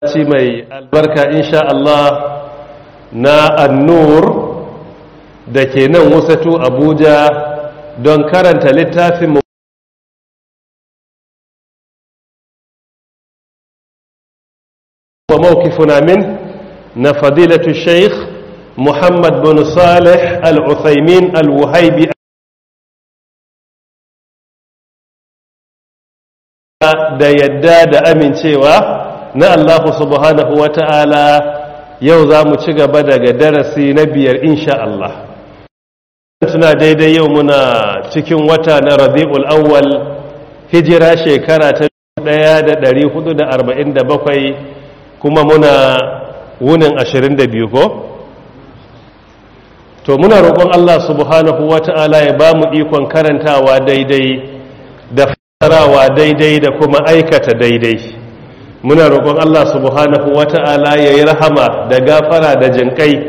ci mai albarka insha Allah na annur da ke nan wasatu abuja don karanta littafin wa mawkifuna min na fadilatu sheikh muhammad bin salih al-uthaymin al-wuhaibi da yadda da amincewa na Allah subhanahu wa ta'ala yau za mu ci gaba daga darasi na biyar insha Allah. Tuna daidai yau muna cikin wata na Rabi'ul Awwal hijira shekara ta 1447 kuma muna wunin 22 ko? To muna roƙon Allah subhanahu wa ta'ala ya ba mu ikon karantawa daidai da fasarawa daidai da kuma aikata daidai. muna roƙon Allah subhanahu wata'ala ya yi rahama da gafara da jinƙai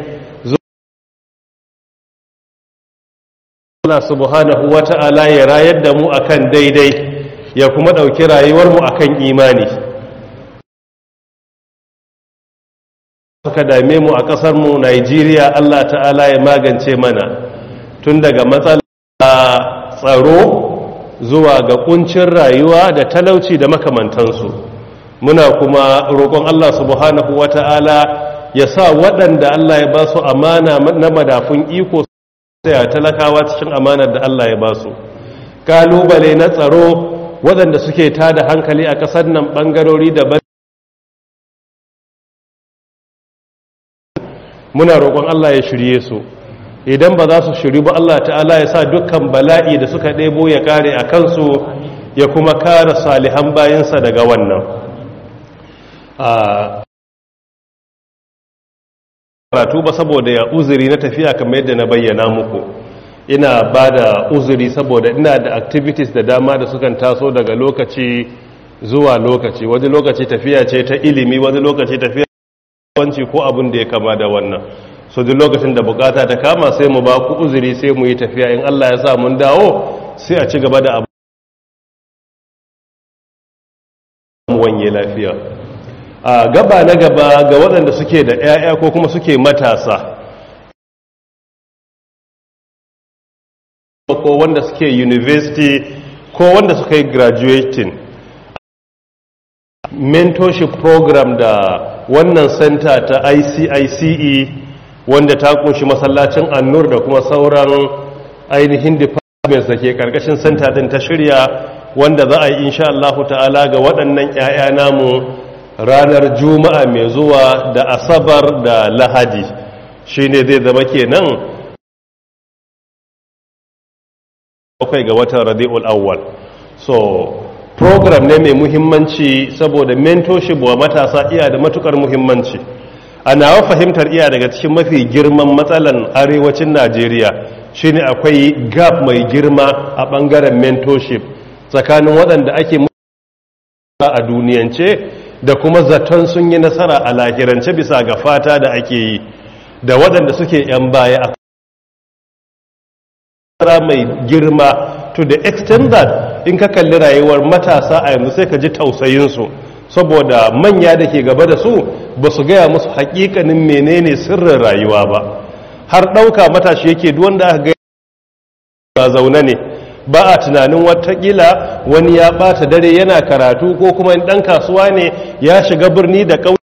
Allah subhanahu wata'ala ya rayar da mu akan daidai ya kuma ɗauki rayuwarmu akan imani suka dame mu a ƙasarmu Najeriya Allah ta'ala ya magance mana tun daga matsala tsaro zuwa ga ƙuncin rayuwa da talauci da makamantansu muna kuma roƙon Allah subhanahu wata'ala ya sa waɗanda Allah ya ba su amana na madafun iko sai talakawa cikin amanar da Allah ya ba su kalubale na tsaro waɗanda suke tada hankali a ƙasar nan ɓangarori daban muna roƙon Allah ya shirye su idan ba za su shiri ba Allah ta'ala ya sa dukkan bala'i da suka ɗebo ya kare a kansu ya kuma kare salihan bayansa daga wannan karatu ba saboda ya uzuri na tafiya kamar yadda na bayyana muku ina ba da uzuri saboda ina da activities da dama da sukan taso daga lokaci zuwa lokaci wani lokaci tafiya ce ta ilimi wani lokaci tafiya wanci ko abin da ya kama da wannan so duk lokacin da bukata ta kama sai mu ba ku uzuri sai mu yi tafiya in Allah ya sa mun dawo sai a ci gaba da abu wanye lafiya a gaba na gaba ga waɗanda suke da 'ya'ya ko kuma suke matasa ko wanda suke university ko wanda suka yi graduating mentorship program da wannan center ta ICICE wanda ta kunshi masallacin annur da kuma sauran ainihin departments da ke karkashin center din ta shirya wanda za a yi insha Allah ta'ala ga waɗannan 'ya'ya namu ranar juma'a mai zuwa da asabar da lahadi shi ne zai zama kenan bakwai ga watan rabi'ul awwal so program ne mai muhimmanci saboda mentorship wa matasa iya da matukar muhimmanci a nawa fahimtar iya daga cikin mafi girman matsalan arewacin najeriya shine akwai gap mai girma a bangaren mentorship tsakanin waɗanda ake a duniyance da kuma zaton sun yi nasara a lahirance bisa ga fata da ake yi da waɗanda suke 'yan baya a mai girma to the extent that in ka kalli rayuwar matasa a yanzu sai ka ji tausayinsu saboda manya da ke gaba da su ba su gaya musu hakikanin menene sirrin rayuwa ba har ɗauka matashi yake duwanda aka gaya ba zaune ne ba a tunanin watakila wani ya bata dare yana karatu ko kuma dan kasuwa ne ya shiga birni da ƙauyen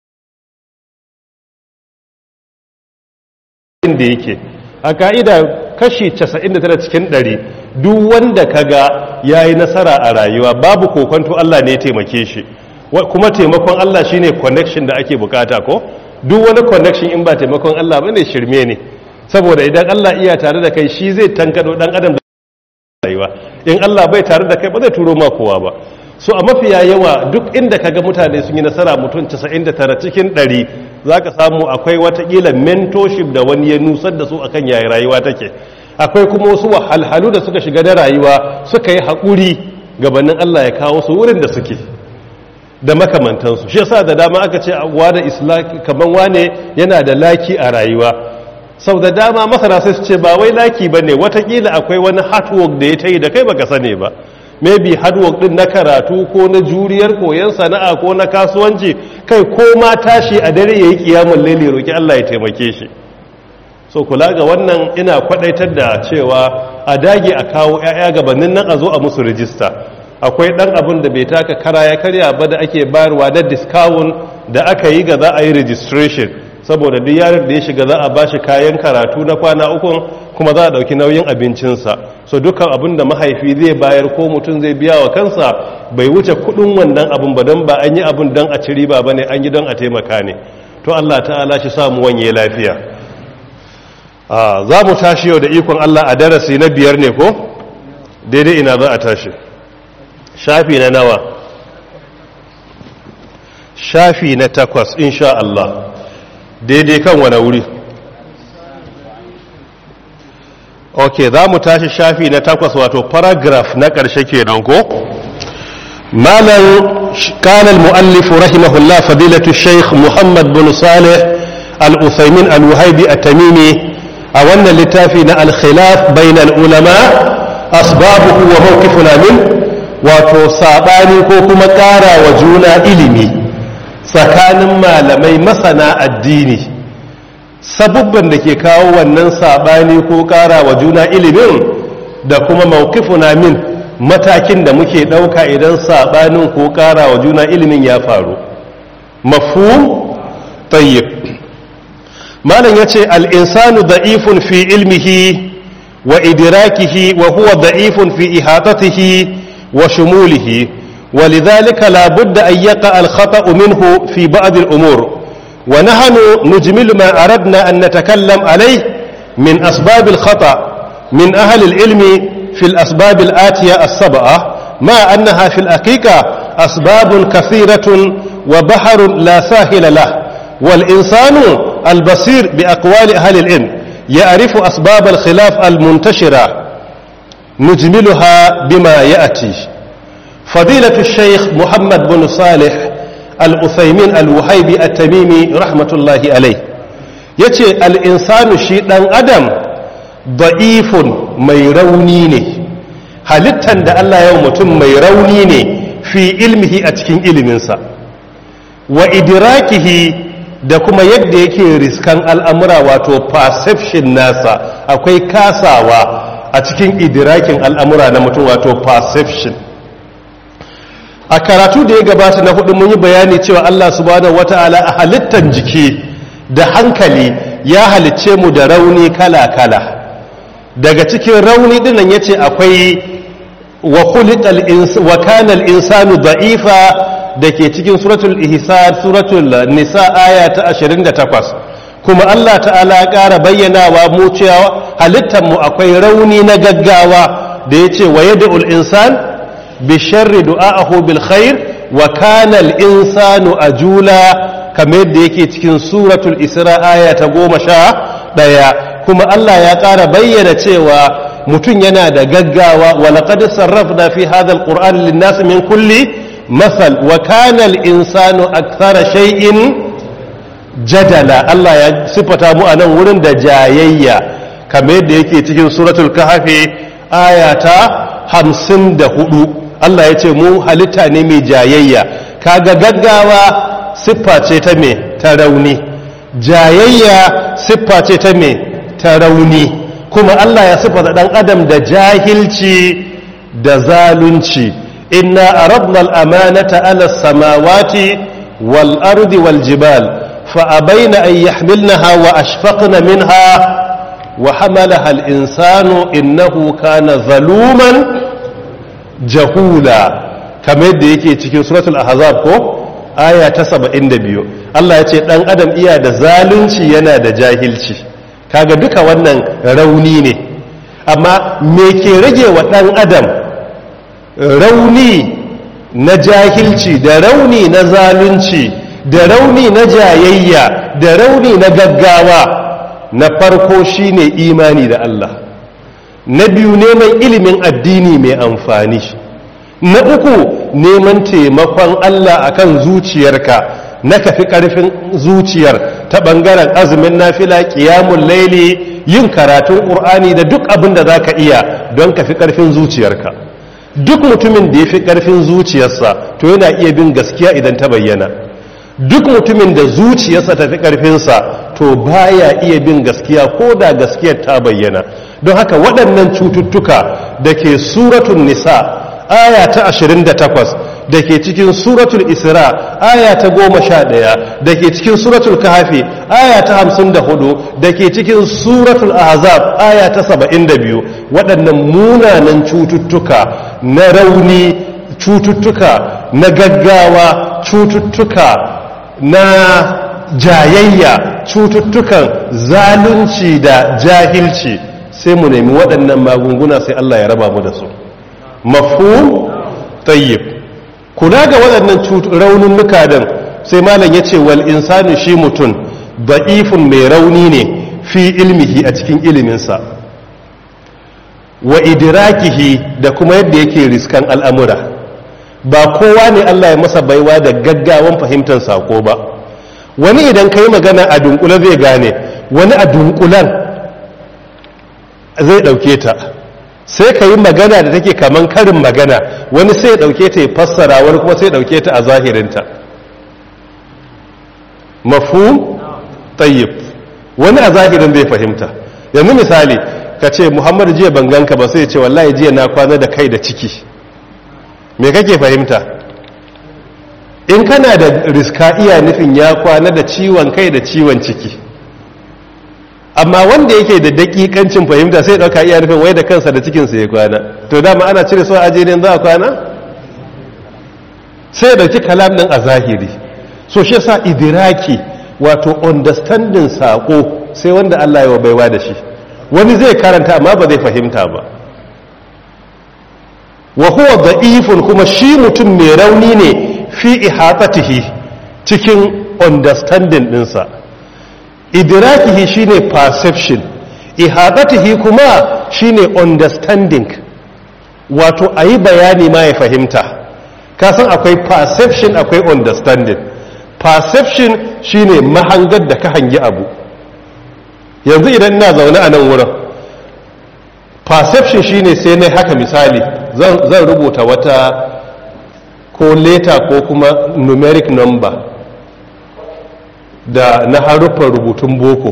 da yake a ka'ida kashi 99 cikin 100 duk wanda kaga yayi nasara a rayuwa babu kokonto Allah ne ya taimake shi kuma taimakon Allah shine connection da ake bukata ko duk wani connection in ba taimakon Allah bane shirme ne saboda idan Allah iya tare da kai shi zai tankado dan adam rayuwa in Allah bai tare da kai ba zai turo ma kowa ba so a mafiya yawa duk inda kaga mutane sun yi nasara mutum 99 cikin 100 zaka samu akwai watakila mentorship da wani ya nusar da su akan yayi rayuwa take akwai kuma wasu wahalhalu da suka shiga da rayuwa suka yi haƙuri gabanin Allah ya kawo su wurin da suke da makamantansu shi yasa da dama aka ce wa da islam kaman wane yana da laki a rayuwa sau da dama masana sai su ce ba wai laki ba ne watakila akwai wani hard work da ya ta yi da kai baka sane ba maybe hard work din na karatu ko na juriyar koyon sana'a ko na kasuwanci kai ko ma tashi a dare yayi kiyamul laili roki Allah ya taimake shi so kula ga wannan ina kwadaitar da cewa a dage a kawo 'ya'ya gabanin nan a zo a musu rijista akwai dan abin da bai taka kara ya karya ba da ake bayarwa na discount da aka yi ga za a yi registration saboda duk yaron da ya shiga za a bashi kayan karatu na kwana uku kuma za a dauki nauyin abincinsa so dukkan abin da mahaifi zai bayar ko mutum zai biya wa kansa bai wuce kudin wannan abin ba don ba an yi abin don a ci riba ba ne an yi don a taimaka ne to Allah ta'ala shi samu wanye lafiya za mu tashi yau da ikon Allah a darasi na biyar ne ko daidai ina za a tashi shafi na nawa shafi na takwas insha Allah daidai kan wane wuri ok za mu tashi shafi na takwas wato paragraph na ƙarshe kenan ko malam كان المؤلف رحمه الله فضيلة الشيخ محمد بن صالح الأثيمين الوهيبي التميمي أولنا لتافينا الخلاف بين العلماء أسبابه وموقفنا منه وتصاباني كوكما كارا وجونا إلمي tsakanin malamai masana addini sabubban da ke kawo wannan sabani ko kara wa juna ilimin da kuma mawkifuna min matakin da muke ɗauka idan sabanin ko kara wa juna ilimin ya faru mafhum tayyib malam yace al-insanu da'ifun fi ilmihi wa idrakihi wa huwa da'ifun fi ihatatihi wa shumulihi ولذلك لا بد أن يقع الخطأ منه في بعض الأمور ونحن نجمل ما أردنا أن نتكلم عليه من أسباب الخطأ من أهل العلم في الأسباب الآتية السبعة مع أنها في الحقيقة أسباب كثيرة وبحر لا ساحل له والإنسان البصير بأقوال أهل العلم يعرف أسباب الخلاف المنتشرة نجملها بما يأتي فضيلة الشيخ محمد بن صالح الأثيمين الوهيبي التميمي رحمة الله عليه yace al'insanu shi ɗan adam da'ifun mai rauni ne halittan da Allah yau mutum mai rauni ne fi ilmihi a cikin iliminsa wa idrakihi da kuma yadda yake riskan al'amura wato perception nasa akwai kasawa a cikin idrakin al'amura na mutum wato perception a karatu da ya gabata na hudu mun yi bayani cewa Allah subhanahu wata'ala a halittan jiki da hankali ya halicce mu da rauni kala-kala daga cikin rauni dinnan yace akwai wa khuliqal wa kana al-insanu da'ifa dake cikin suratul ihsan suratul nisa aya ta 28 kuma Allah ta'ala ya ƙara bayyanawa mu cewa halittan mu akwai rauni na gaggawa da yace wa yad'ul insan bisharri du'a'ahu bil khair wa kana al insanu ajula kamar yadda yake cikin suratul isra aya ta goma sha ɗaya kuma Allah ya ƙara bayyana cewa mutum yana da gaggawa wa laqad sarrafna fi hadha al qur'an lin nas min kulli masal wa kana al insanu akthara shay'in jadala Allah ya sifata mu a nan wurin da jayayya kamar yadda yake cikin suratul kahfi aya ta hamsin da hudu Allah ya ce mu halitta ne mai jayayya kaga gaggawa siffa ce ta me ta rauni jayayya siffa ce ta me ta rauni kuma Allah ya siffa da dan adam da jahilci da zalunci inna aradna al-amanata ala samawati wal ardi wal jibal fa abaina an yahmilnaha wa ashfaqna minha wa hamalaha al-insanu innahu kana zaluman jahula kamar yadda yake cikin suratul ahzab ko aya ta 72 Allah ya ce dan adam iya da zalunci yana da jahilci kaga duka wannan rauni ne amma me ke rage wa dan adam rauni na jahilci da rauni na zalunci da rauni na jayayya da rauni na gaggawa na farko shine imani da Allah na biyu neman ilimin addini mai amfani na uku neman taimakon Allah akan zuciyarka na kafi karfin zuciyar ta bangaren azumin nafila qiyamul laili yin karatun qur'ani da duk abin da zaka iya don kafi karfin zuciyarka duk mutumin da ya fi ƙarfin zuciyarsa to yana iya bin gaskiya idan ta bayyana duk mutumin da zuciyarsa ta fi ƙarfinsa to baya iya bin gaskiya ko da gaskiyar ta bayyana don haka waɗannan cututtuka da ke suratun nisa aya ta 28 da ke cikin suratul isra aya ta 11 da ke cikin suratul kahafi aya ta 54 da ke cikin suratul ahzab aya ta 72 waɗannan munanan cututtuka na rauni cututtuka na gaggawa cututtuka na jayayya cututtukan zalunci da jahilci sai mu nemi waɗannan magunguna sai Allah ya raba mu da su mafhum tayyib kula ga waɗannan raununuka din sai malam ya ce wal insani shi mutum da'ifun mai rauni ne fi ilmihi a cikin iliminsa wa idrakihi da kuma yadda yake riskan al'amura ba kowa ne Allah ya masa baiwa da gaggawan fahimtar sako ba wani idan ka yi magana a dunkule zai gane wani a dunkulan zai ɗauke ta sai ka yi magana da take kaman karin magana wani sai ya ɗauke ta ya fassara wani kuma sai ya ɗauke ta a zahirinta mafu tayyib wani a zahirin bai fahimta yanzu misali ka ce muhammadu jiya ban ganka ba sai ya ce wallahi jiya na kwana da kai da ciki me kake fahimta in kana da riska iya nufin ya kwana da ciwon kai da ciwon ciki amma wanda yake da dakikancin fahimta sai dauka iya nufin wai da kansa da cikinsa ya kwana to dama ana cire so aje ne za a kwana sai dauki kalam din a zahiri so shi yasa idiraki wato understanding sako sai wanda Allah ya baiwa da shi wani zai karanta amma ba zai fahimta ba wa huwa da'ifun kuma shi mutum mai rauni ne fi ihatatihi cikin understanding dinsa idrakihi shine perception ihatatihi kuma shine understanding wato ayi bayani ma ya fahimta kasan akwai perception akwai understanding perception shine mahangar da ka hangi abu yanzu idan ina zaune a nan wurin perception shine sai na haka misali zan rubuta wata ko leta ko kuma numeric number da na haruffan rubutun boko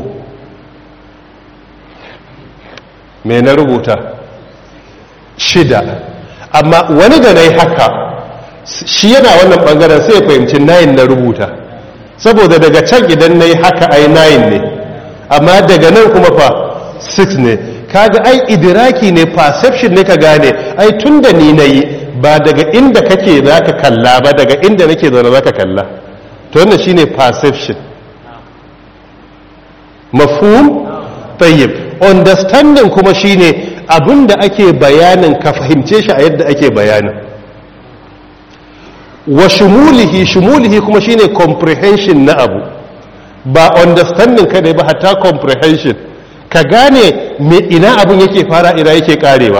mai na rubuta shida amma wani da na yi haka shi yana wannan bangaren sai ya fahimci nayin na rubuta saboda daga can idan na yi haka ai nayin ne amma daga nan kuma fa 6 ne kaga ai idiraki ne perception ne ka gane ai tun da ni na yi ba daga inda kake za ka kalla ba daga inda nake zaune za ka kalla to wannan shine perception mafhum tayyib understanding kuma shine abinda ake bayanin ka fahimce shi a yadda ake bayanin wa shumulihi shumulihi kuma shine comprehension na abu ba understanding kadai ba hatta comprehension ka gane me ina abin yake fara ina yake karewa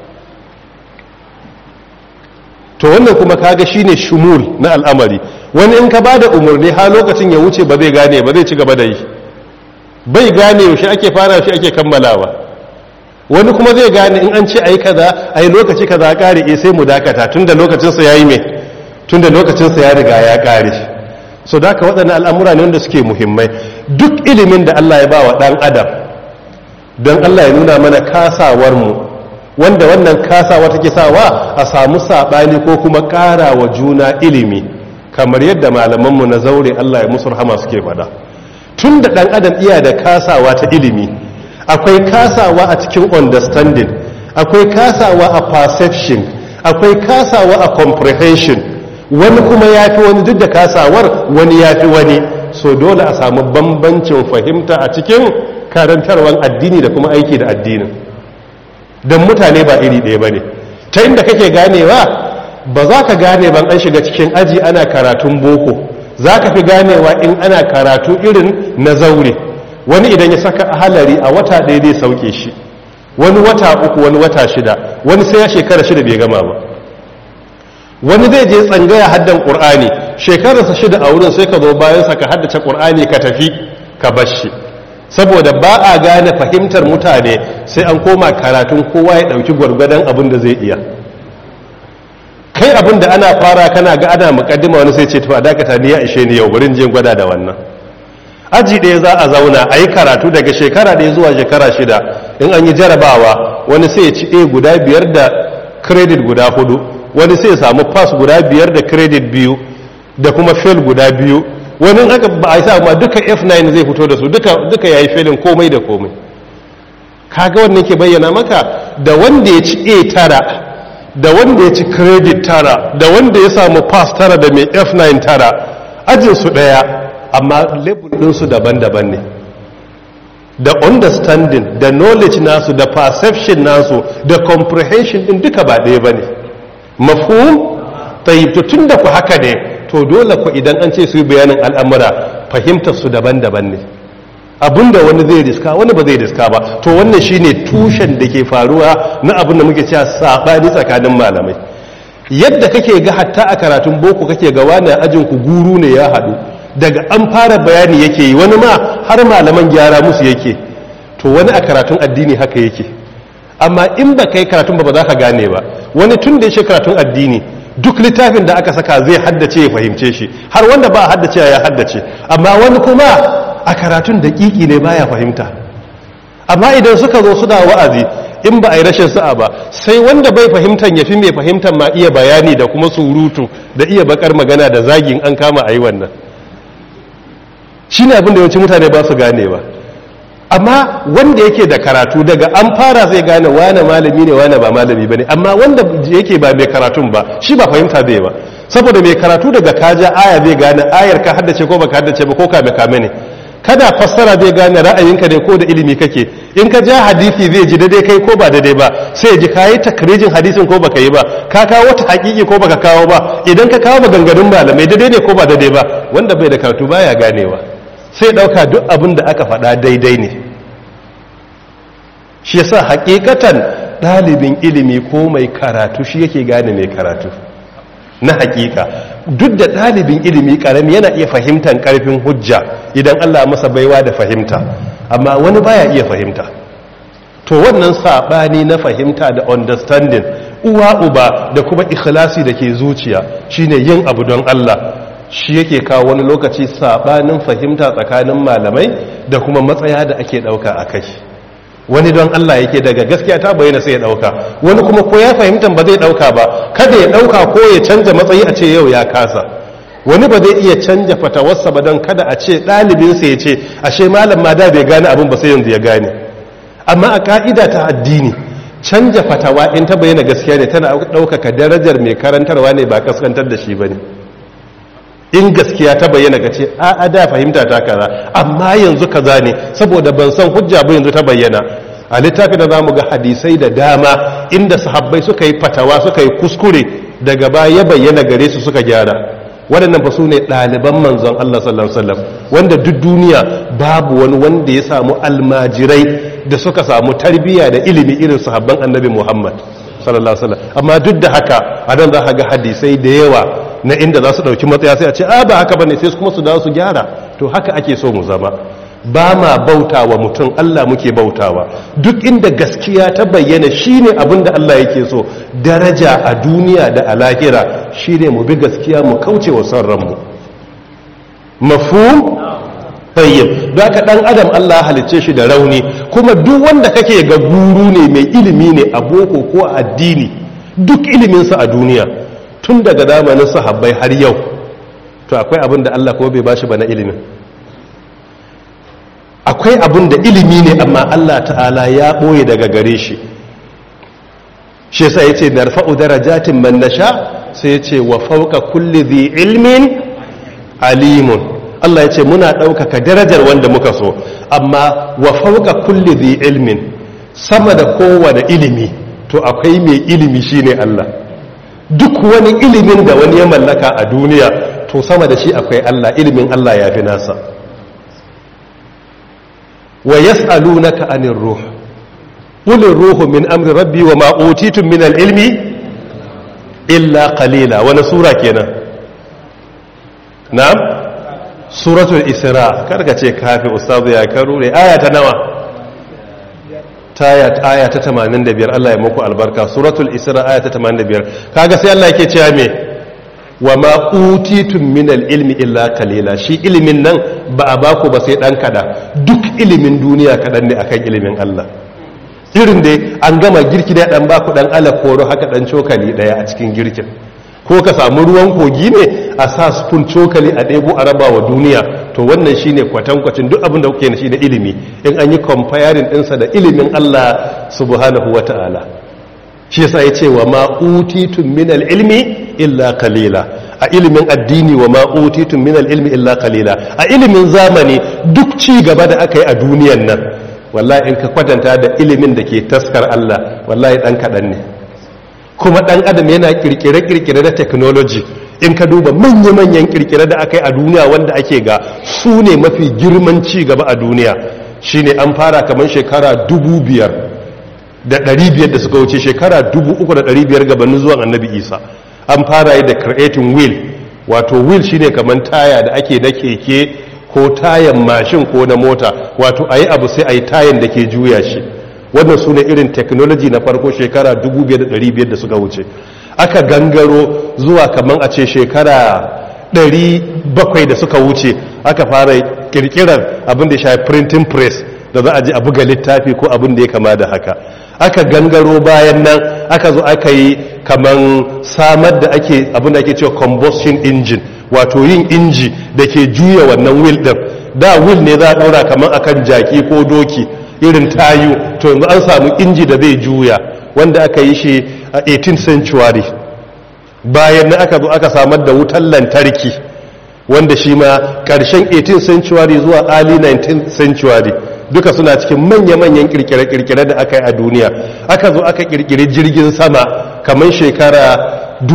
to wannan kuma kaga shine shumul na al'amari wani in ka bada umarni ha lokacin ya wuce ba zai gane ba zai ci gaba da yi bai gane yaushe ake fara shi ake kammalawa wani kuma zai gane in an ce ayi kaza ayi lokaci kaza kare eh sai mu dakata tunda lokacin sa yayi me tunda lokacin sa ya riga ya kare so daka waɗannan al'amura ne wanda suke muhimmai duk ilimin da Allah ya ba wa dan adam don Allah ya nuna mana kasawar mu wanda wannan kasawa take sawa a samu saɓani ko kuma ƙara wa juna ilimi kamar yadda malamanmu na zaure Allah ya musu rahama suke fada tun da ɗan adam iya da kasawa ta ilimi akwai kasawa a cikin understanding akwai kasawa a perception akwai kasawa a comprehension wani kuma ya fi wani duk da kasawar wani ya fi wani so dole a samu bambancin fahimta a cikin karantarwar addini da kuma aiki da addinin don mutane ba iri ɗaya ba ne ta inda kake ganewa ba za ka gane ban an shiga cikin aji ana karatun boko za ka fi ganewa in ana karatu irin na zaure wani idan ya saka halari a wata ɗaya zai sauke shi wani wata uku wani wata shida wani sai ya shekara shida bai gama ba wani zai je tsangaya haddan ƙur'ani shekararsa shida a wurin sai ka zo bayansa ka haddace ƙur'ani ka tafi ka bar shi saboda ba a gane fahimtar mutane sai an koma karatun kowa ya ɗauki gwargwadon abin da zai iya akwai abin da ana fara kana ga ana mukaddima wani sai ce to a dakata ni ya ishe ni yau bari je gwada da wannan aji ɗaya za a zauna a yi karatu daga shekara ɗaya zuwa shekara shida in an yi jarabawa wani sai ya ci a guda biyar da credit guda hudu wani sai ya samu pass guda biyar da credit biyu da kuma fail guda biyu wani haka ba a yi sa ma duka f9 zai fito da su duka duka yayi failin komai da komai kaga wannan ke bayyana maka da wanda ya ci a tara da wanda ya ci credit tara da wanda ya samu pass tara da mai f9 tara ajinsu ɗaya amma level ɗinsu daban-daban ne da understanding da knowledge nasu da perception nasu da comprehension ɗin duka ba ɗaya ba ne mafhum tayyibto tun da ku haka ne to dole ku idan an ce su yi bayanin al'amura fahimtar su daban-daban ne abinda wani zai riska wani ba zai riska ba to wannan shine tushen da ke faruwa na abin da muke cewa sabani tsakanin malamai yadda kake ga hatta a karatun boko kake ga wani ajin ku guru ne ya haɗu daga an fara bayani yake yi wani ma har malaman gyara musu yake to wani a karatun addini haka yake amma in ba kai karatun ba ba za ka gane ba wani tun da ya karatun addini duk littafin da aka saka zai haddace ya fahimce shi har wanda ba haddace ya haddace amma wani kuma a karatun daƙiƙi ne baya fahimta amma idan suka zo suna wa'azi in ba a yi rashin sa'a ba sai wanda bai fahimtan ya fi mai fahimtan ma iya bayani da kuma surutu da iya bakar magana da zagin an kama a yi wannan shi ne abin da yawanci mutane ba su gane ba amma wanda yake da karatu daga an fara zai gane wane malami ne wane ba malami ba ne amma wanda yake ba mai karatun ba shi ba fahimta zai ba saboda mai karatu daga kaja aya zai gane ayar ka haddace ko baka haddace ba ko kame kame ne kada fassara zai gane ra'ayinka ne ko da ilimi kake in ka ja hadisi zai ji daidai kai ko ba daidai ba sai ji kayi takrijin hadisin ko baka yi ba ka kawo wata hakiki ko baka kawo ba idan ka kawo maganganun malamai daidai ne ko ba daidai ba wanda bai da karatu baya ganewa sai dauka duk abin da aka faɗa daidai ne shi yasa hakikatan ɗalibin ilimi ko mai karatu shi yake gane mai karatu na hakika duk da ɗalibin ilimi ƙarami yana iya fahimtar ƙarfin hujja idan Allah masa baiwa da fahimta amma wani baya iya fahimta to wannan saɓani na fahimta da understanding uwa uba da kuma ikhlasi da ke zuciya shine yin abu don Allah shi yake kawo wani lokaci saɓanin fahimta tsakanin malamai da kuma matsaya da ake ɗauka a kai wani don Allah yake daga gaskiya ta bayyana sai ya dauka wani kuma ko ya fahimta ba zai dauka ba kada ya dauka ko ya canja matsayi a ce yau ya kasa wani ba zai iya canja fatawarsa ba don kada a ce ɗalibinsa ya ce ashe malam ma da bai gane abin ba sai yanzu ya gane amma a ka'ida ta addini canja fatawa in ta bayyana gaskiya ne tana ɗaukaka darajar mai karantarwa ne ba kaskantar da shi ba ne in gaskiya ta bayyana ka ce a a da fahimta ta kaza amma yanzu kaza ne saboda ban san hujja ba yanzu ta bayyana a littafi da zamu ga hadisai da dama inda sahabbai suka yi fatawa suka yi kuskure daga baya ya bayyana gare su suka gyara waɗannan fa su ne ɗaliban manzon Allah sallallahu alaihi wasallam wanda duk duniya babu wani wanda ya samu almajirai da suka samu tarbiyya da ilimi irin sahabban annabi Muhammad sallallahu alaihi wasallam amma duk da haka a nan za ka ga hadisai da yawa na inda za su ɗauki matsaya sai a ce a ba haka ba ne sai kuma su dawo su gyara to haka ake so mu zama ba ma bautawa mutum Allah muke bautawa duk inda gaskiya ta bayyana shine abin da Allah yake so daraja a duniya da a lahira shine mu bi gaskiya mu kauce wa son ranmu mafhum tayyib don haka dan adam Allah halicce shi da rauni kuma duk wanda kake ga guru ne mai ilimi ne a boko ko a addini duk iliminsa a duniya tun daga zamanin sahabbai har yau to akwai abin da Allah kuma bai bashi ba na ilimin akwai abin da ilimi ne amma Allah ta'ala ya ɓoye daga gare shi shi yasa yace narfa'u darajatin man nasha sai yace wa fawqa kulli dhi ilmin alimun Allah yace muna ɗaukaka darajar wanda muka so amma wa fawqa kulli dhi ilmin sama da kowane ilimi to akwai mai ilimi shine Allah duk wani ilimin da wani ya mallaka a duniya to sama da shi akwai Allah ilimin Allah ya fi nasa wa yas'alunaka anir ruh qul ruhu min amri rabbi wa ma utitum min al-ilmi illa qalila wani sura kenan na'am suratul isra karka ce kafi ustazu ya karure aya ta nawa taya aya ta 85 Allah ya muku albarka suratul isra aya ta 85 kaga sai Allah yake cewa me wa ma utitum min ilmi illa qalila shi ilimin nan ba a baku ba sai dan kada duk ilimin duniya kadan ne akan ilimin Allah irin dai an gama girki da dan baku dan ala koro haka dan cokali daya a cikin girkin ko ka samu ruwan kogi ne a sa spoon cokali a ɗebo a raba wa duniya to wannan shine kwatankwacin duk abin da kuke shi da ilimi in an yi comparing ɗinsa da ilimin Allah subhanahu wa ta'ala shi yasa ya ce wa ma utitun min ilmi illa kalila a ilimin addini wa ma utitun min ilmi illa kalila a ilimin zamani duk ci gaba da aka yi a duniyan nan wallahi in ka kwatanta da ilimin da ke taskar Allah wallahi dan kaɗan ne kuma ɗan adam yana kirkire-kirkire da technology in ka duba manya-manyan kirkire da aka yi a duniya wanda ake ga su ne mafi girman ci gaba a duniya shine an fara kamar shekara dubu biyar da ɗari biyar da suka wuce shekara dubu uku da ɗari biyar gabanin zuwan annabi isa an fara yi da creating wheel wato wheel shine kamar taya da ake na keke ko tayan mashin ko na mota wato a yi abu sai a yi tayan da ke juya shi wannan su ne irin technology na farko shekara 2500 da suka wuce aka gangaro zuwa kamar a ce shekara 700 da suka wuce aka fara kirkirar abin da ya shafi printing press da za a ji a buga littafi ko abin da ya kama da haka aka gangaro bayan nan aka zo aka yi kamar samar da ake abin da ake cewa combustion engine wato yin inji da ke juya wannan wheel din da wheel ne za a ɗora kamar akan jaki ko doki irin tayu to yanzu an samu inji da zai juya wanda aka yi shi a 18th century bayan na aka zo aka samar da wutar lantarki wanda shi ma ƙarshen 18th century zuwa early 19th century duka suna cikin manya-manyan kirkire-kirkire da aka yi a duniya aka zo aka kirkiri jirgin sama kamar shekara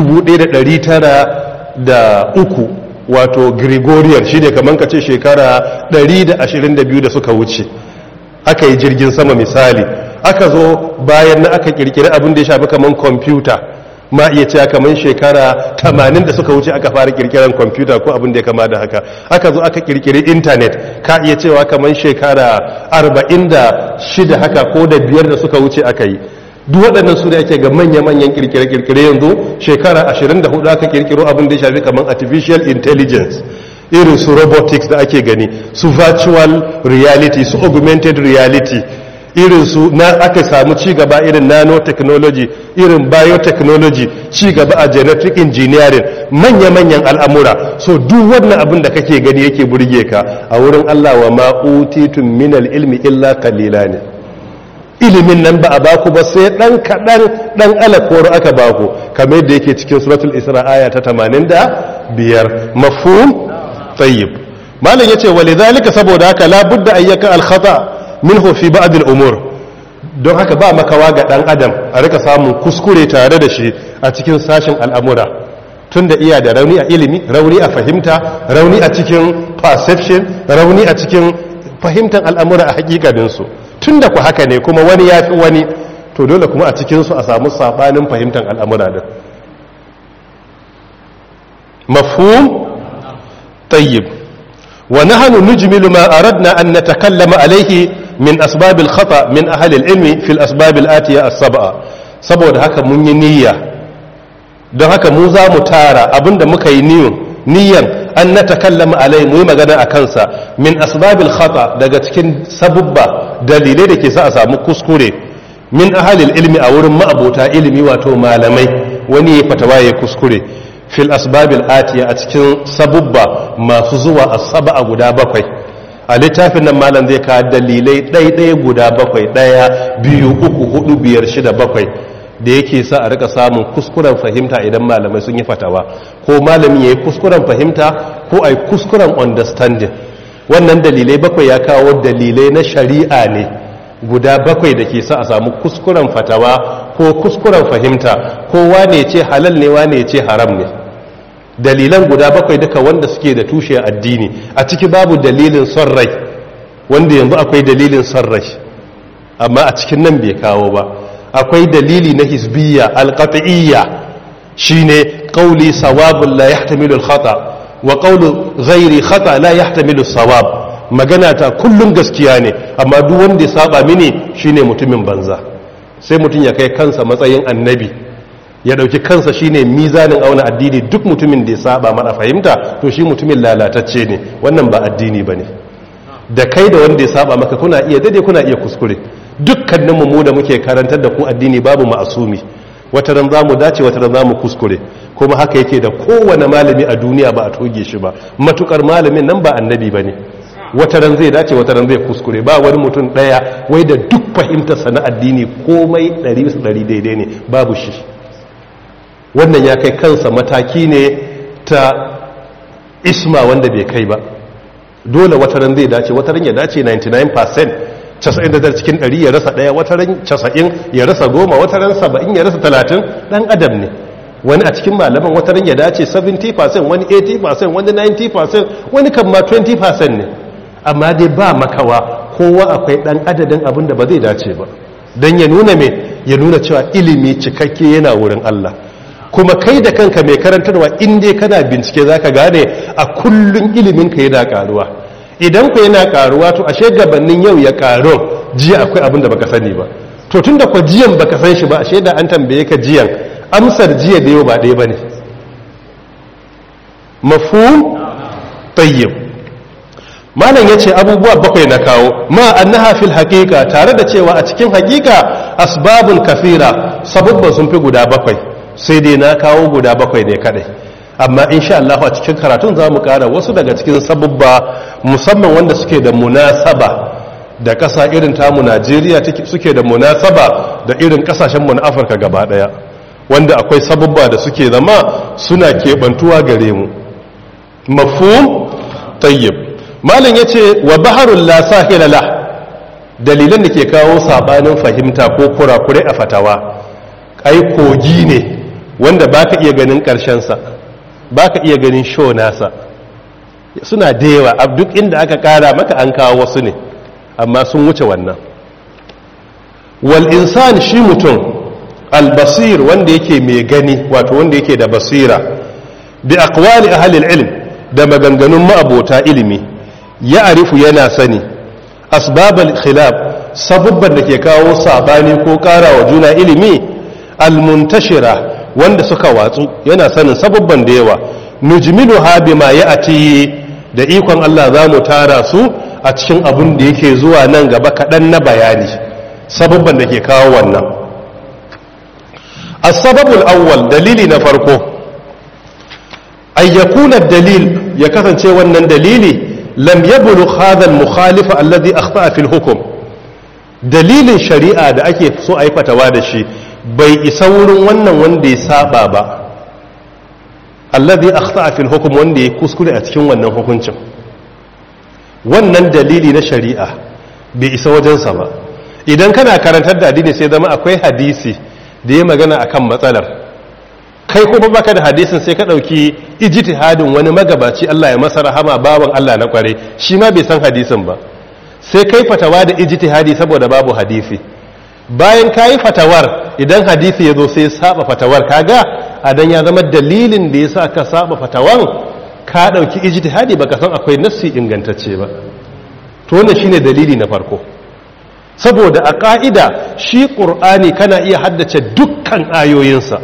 1903 wato gregorian shi ne kamar ka ce shekara 122 da suka wuce aka yi jirgin sama misali aka zo bayan na aka kirkiri abin da ya shafi kamar kwamfuta ma iya cewa kamar shekara 80 da suka wuce aka fara kirkiran kwamfuta ko abin da ya kama da haka aka zo aka kirkiri intanet ka iya cewa kamar shekara 46 haka ko da biyar da suka wuce aka yi duk waɗannan su da ake ga manya-manyan kirkire-kirkire yanzu shekara 24 aka kirkiro abin da ya shafi kamar artificial intelligence irin su robotics da ake gani su virtual reality su augmented reality irin su na aka samu cigaba irin nanotechnology irin biotechnology cigaba a genetic engineering manya-manyan al'amura so duk wannan abin da kake gani yake burge ka a wurin Allah wa ma'utitun minal ilmi illa kalila ne ilimin nan ba a baku ba sai dan kaɗan dan alakoro aka baku kamar yadda yake cikin suratul isra aya ta 85 mafhum tayyib malam yace walidhalika saboda haka la budda ayyaka al-khata' minhu fi ba'd al-umur don haka ba makawa ga dan adam a rika samun kuskure tare da shi a cikin sashin al'amura tunda iya da rauni a ilimi rauni a fahimta rauni a cikin perception rauni a cikin fahimtar al'amura a hakikanin su tunda ku haka ne kuma wani ya fi wani to dole kuma a cikin su a samu sabanin fahimtar al'amura din mafhum tayyib wa nahnu nujmilu ma aradna an natakallama alayhi min asbabil khata min ahli ilmi fil asbabil atiya as-sab'a saboda haka mun yi niyya don haka mu za mu tara abinda muka yi niyyun niyyan an natakallama alai mu yi magana a kansa min asbabil khata daga cikin sabubba dalilai da ke sa a samu kuskure min ahli ilmi a wurin ma'abota ilimi wato malamai wani ya fatawa ya kuskure fil asbabil atiya a cikin sabubba masu zuwa as-sab'a guda bakwai a littafin nan malam zai kawo dalilai ɗaiɗaya guda bakwai ɗaya biyu uku hudu biyar shida bakwai da yake sa a rika samun kuskuren fahimta idan malamai sun yi fatawa ko malami ya yi kuskuren fahimta ko a yi kuskuren understanding wannan dalilai bakwai ya kawo dalilai na shari'a ne guda bakwai da ke sa a samu kuskuren fatawa ko kuskuren fahimta ko wane ce halal ne wane ce haram ne dalilan guda bakwai duka wanda suke da tushe addini a ciki babu dalilin son rai wanda yanzu akwai dalilin son rai amma a cikin nan bai kawo ba akwai dalili na hisbiyya alqat'iyya shine qauli sawabun la yahtamilu al-khata wa qawlu ghairi khata la yahtamilu sawab magana ta kullum gaskiya ne amma duk wanda ya saba mini shine mutumin banza sai mutum ya kai kansa matsayin annabi ya dauki kansa shine mizanin auna addini duk mutumin da ya saba mana fahimta to shi mutumin lalatacce ne wannan ba addini bane da kai da wanda ya saba maka kuna iya dade kuna iya kuskure dukkanin mu da muke karantar da ku addini babu ma'asumi wata ran zamu dace wata ran zamu kuskure kuma haka yake da kowane malami a duniya ba a toge shi ba matukar malamin nan ba annabi bane wata ran zai dace wata ran zai kuskure ba wani mutum daya wai da duk fahimtarsa na addini komai 100 daidai ne babu shi wannan ya kai kansa mataki ne ta isma wanda bai kai ba dole wataran zai dace wataran ya dace 99% 99 cikin 100 ya rasa daya wataran 90 ya rasa goma wataran 70 ya rasa 30 dan adam ne wani a cikin malaman wataran ya dace 70% wani 80% wani 90% wani kan ma 20% ne amma dai ba makawa kowa akwai dan adadin abin da ba zai dace ba don ya nuna me ya nuna cewa ilimi cikakke yana wurin Allah kuma kai da kanka mai karantarwa inda kana bincike za ka gane a kullum iliminka yana karuwa idan ku yana karuwa to ashe gabanin yau ya karu jiya akwai abin da baka sani ba to tun da ku jiyan baka san shi ba ashe da an tambaye ka jiyan amsar jiya da yau ba ɗaya ba ne mafhum tayyib malam ya ce abubuwa bakwai na kawo ma annaha fil haqiqa tare da cewa a cikin haqiqa asbabun kafira sababban sun fi guda bakwai sai dai na kawo guda bakwai ne kadai amma insha Allah a cikin karatun za mu kara wasu daga cikin sababba musamman wanda suke da munasaba da ƙasa irin tamu Najeriya suke da munasaba da irin ƙasashenmu na Afirka gaba ɗaya wanda akwai sababba da suke zama suna keɓantuwa gare mu mafhum tayyib malam yace wa baharul la sahila la dalilan da ke kawo sabanin fahimta ko kurakure a fatawa ai kogi ne wanda ba ka iya ganin ƙarshensa ba ka iya ganin sho nasa suna da yawa a duk inda aka ƙara maka an kawo wasu ne amma sun wuce wannan wal insan shi mutum albasir wanda yake mai gani wato wanda yake da basira bi aqwali ahli ilm da maganganun ma'abota ilimi ya arifu yana sani asbabal khilaf sabubban da ke kawo sabani ko ƙara wa juna ilimi almuntashira wanda suka watsu yana sanin sababban da yawa nujmilu ha bima ya'ti da ikon Allah za mu tara su a cikin abun da yake zuwa nan gaba kaɗan na bayani sababban da ke kawo wannan as-sababul awwal dalili na farko ay yakuna dalil ya kasance wannan dalili lam yablugh hadha al-mukhalif alladhi akhta'a fil hukm dalilin shari'a da ake so a yi fatawa da shi bai isa wurin wannan wanda ya saba ba allazi akhta'a fil hukm wanda ya kuskure a cikin wannan hukuncin wannan dalili na shari'a bai isa wajensa ba idan kana karantar da addini sai zama akwai hadisi da ya magana akan matsalar kai kuma baka da hadisin sai ka dauki ijtihadin wani magabaci Allah ya masa rahama bawan Allah na kware shi ma bai san hadisin ba sai kai fatawa da ijtihadi saboda babu hadisi bayan kayi fatawar idan hadisi ya zo sai saba fatawar kaga adan ya zama dalilin da yasa ka saba fatawan ka dauki ijtihadi baka san akwai nassi ingantacce ba to wannan shine dalili na farko saboda a ka'ida shi qur'ani kana iya haddace dukkan ayoyinsa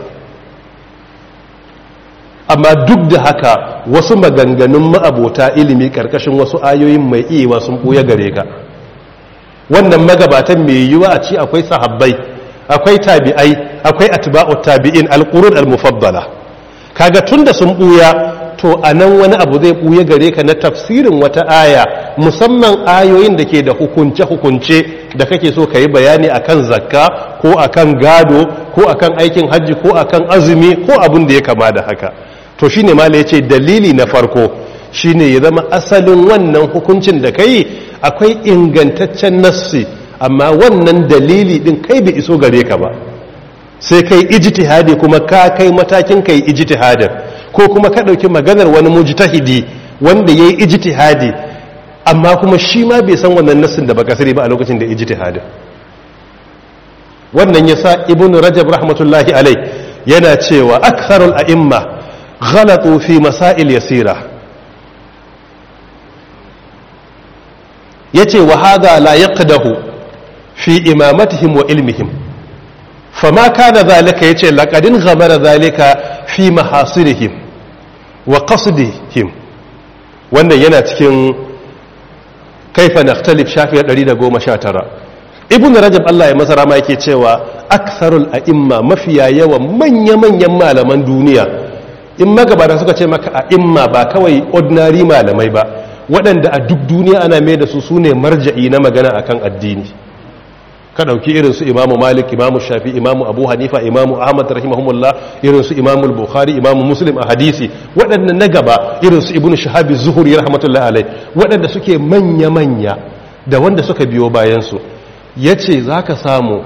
amma duk da haka wasu maganganun ma'abota ilimi karkashin wasu ayoyin mai iya sun buya gare ka wannan magabatan mai yiwa a ci akwai sahabbai akwai tabi'ai akwai atba'ut tabi'in alqurun almufaddala kaga tunda sun buya to anan wani abu zai buya gare ka na tafsirin wata aya musamman ayoyin da ke da hukunce hukunce da kake so yi bayani akan zakka ko akan gado ko akan aikin hajji ko akan azumi ko abin da ya kama da haka to shine mala yace dalili na farko shine ya zama asalin wannan hukuncin da kai akwai ingantaccen nassi amma wannan dalili din kai bai iso gare ka ba sai kai ijtihadi kuma ka kai matakin kai ijtihadin ko kuma ka dauki maganar wani mujtahidi wanda yayi ijtihadi amma kuma shi ma bai san wannan nassin da baka sani ba a lokacin da ijtihadin wannan yasa ibnu rajab rahmatullahi alai yana cewa aktharul a'imma ghalatu fi masail yasira yace wa hadha la yaqdahu fi imamatihim wa ilmihim fama kana zalika yace laqadin ghamara zalika fi mahasinihim wa qasdihim wannan yana cikin kaifa nakhtalif shafi 119 ibn rajab Allah ya masa rama yake cewa aktharul a'imma mafiya yawan manya-manyan malaman duniya in magabata suka ce maka a'imma ba kawai ordinary malamai ba waɗanda a duk duniya ana mai da su sune marja'i na magana akan addini ka ɗauki irin su imamu malik imamu shafi imamu abu hanifa imamu ahmad rahimahumullah irin su imamu bukhari imamu muslim a hadisi waɗanda na gaba irin su ibnu shahabi zuhuri rahmatullahi alai waɗanda suke manya-manya da wanda suka biyo bayansu ya ce za ka samu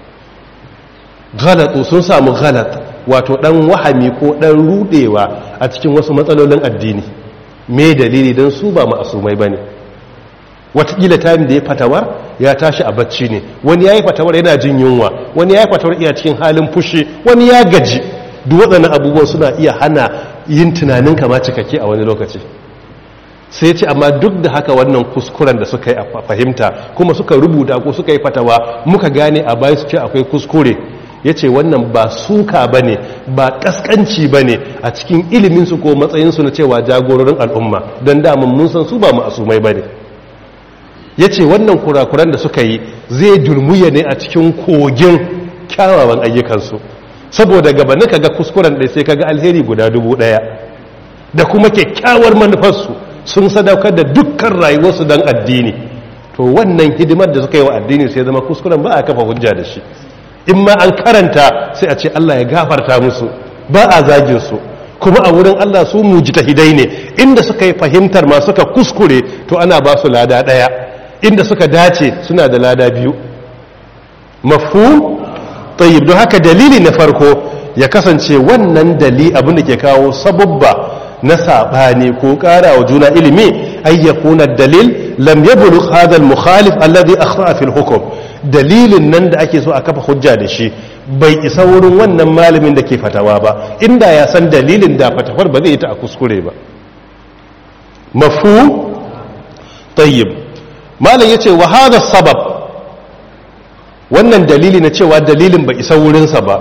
galatu sun samu galat wato ɗan wahami ko ɗan rudewa a cikin wasu matsalolin addini me dalili don su ba ma'asumai ba ne watakila tayin da ya fatawar ya tashi a bacci ne wani ya yi fatawar yana jin yunwa wani ya yi fatawar iya cikin halin fushi wani ya gaji duk waɗannan abubuwan suna iya hana yin tunanin kama cikakke a wani lokaci sai ce amma duk da haka wannan kuskuren da suka yi a fahimta kuma suka rubuta ko suka yi fatawa muka gane a bayan su ce akwai kuskure ya ce wannan ba suka ba ne ba ƙasƙanci ba ne a cikin iliminsu ko matsayinsu na cewa jagororin al'umma don damun mun san su ba ma'asumai ba ne ya ce wannan kurakuran da suka yi zai dulmuya ne a cikin kogin kyawawan ayyukansu saboda gabanin ka ga kuskuren ɗaya sai ka ga alheri guda dubu ɗaya da kuma kyakkyawar manufarsu sun sadaukar da dukkan rayuwarsu don addini to wannan hidimar da suka yi wa addini sai zama kuskuren ba a kafa hujja da shi in ma an karanta sai a ce Allah ya gafarta musu ba a zagin su kuma a wurin Allah su mujtahidai ne inda suka yi fahimtar ma suka kuskure to ana ba su lada daya inda suka dace suna da lada biyu mafhum tayyib don haka dalili na farko ya kasance wannan dali abin da ke kawo sababba na saɓani ko ƙara wa juna ilimi ay yakuna dalil lam yablugh hadha al-mukhalif alladhi akhta'a fil hukm dalilin nan da ake so a kafa hujja da shi bai isa wurin wannan malamin da ke fatawa ba inda ya san dalilin da fatawar ba zai yi ta a kuskure ba mafhum tayyib malam yace wa hadha sabab wannan dalili na cewa dalilin bai isa wurinsa ba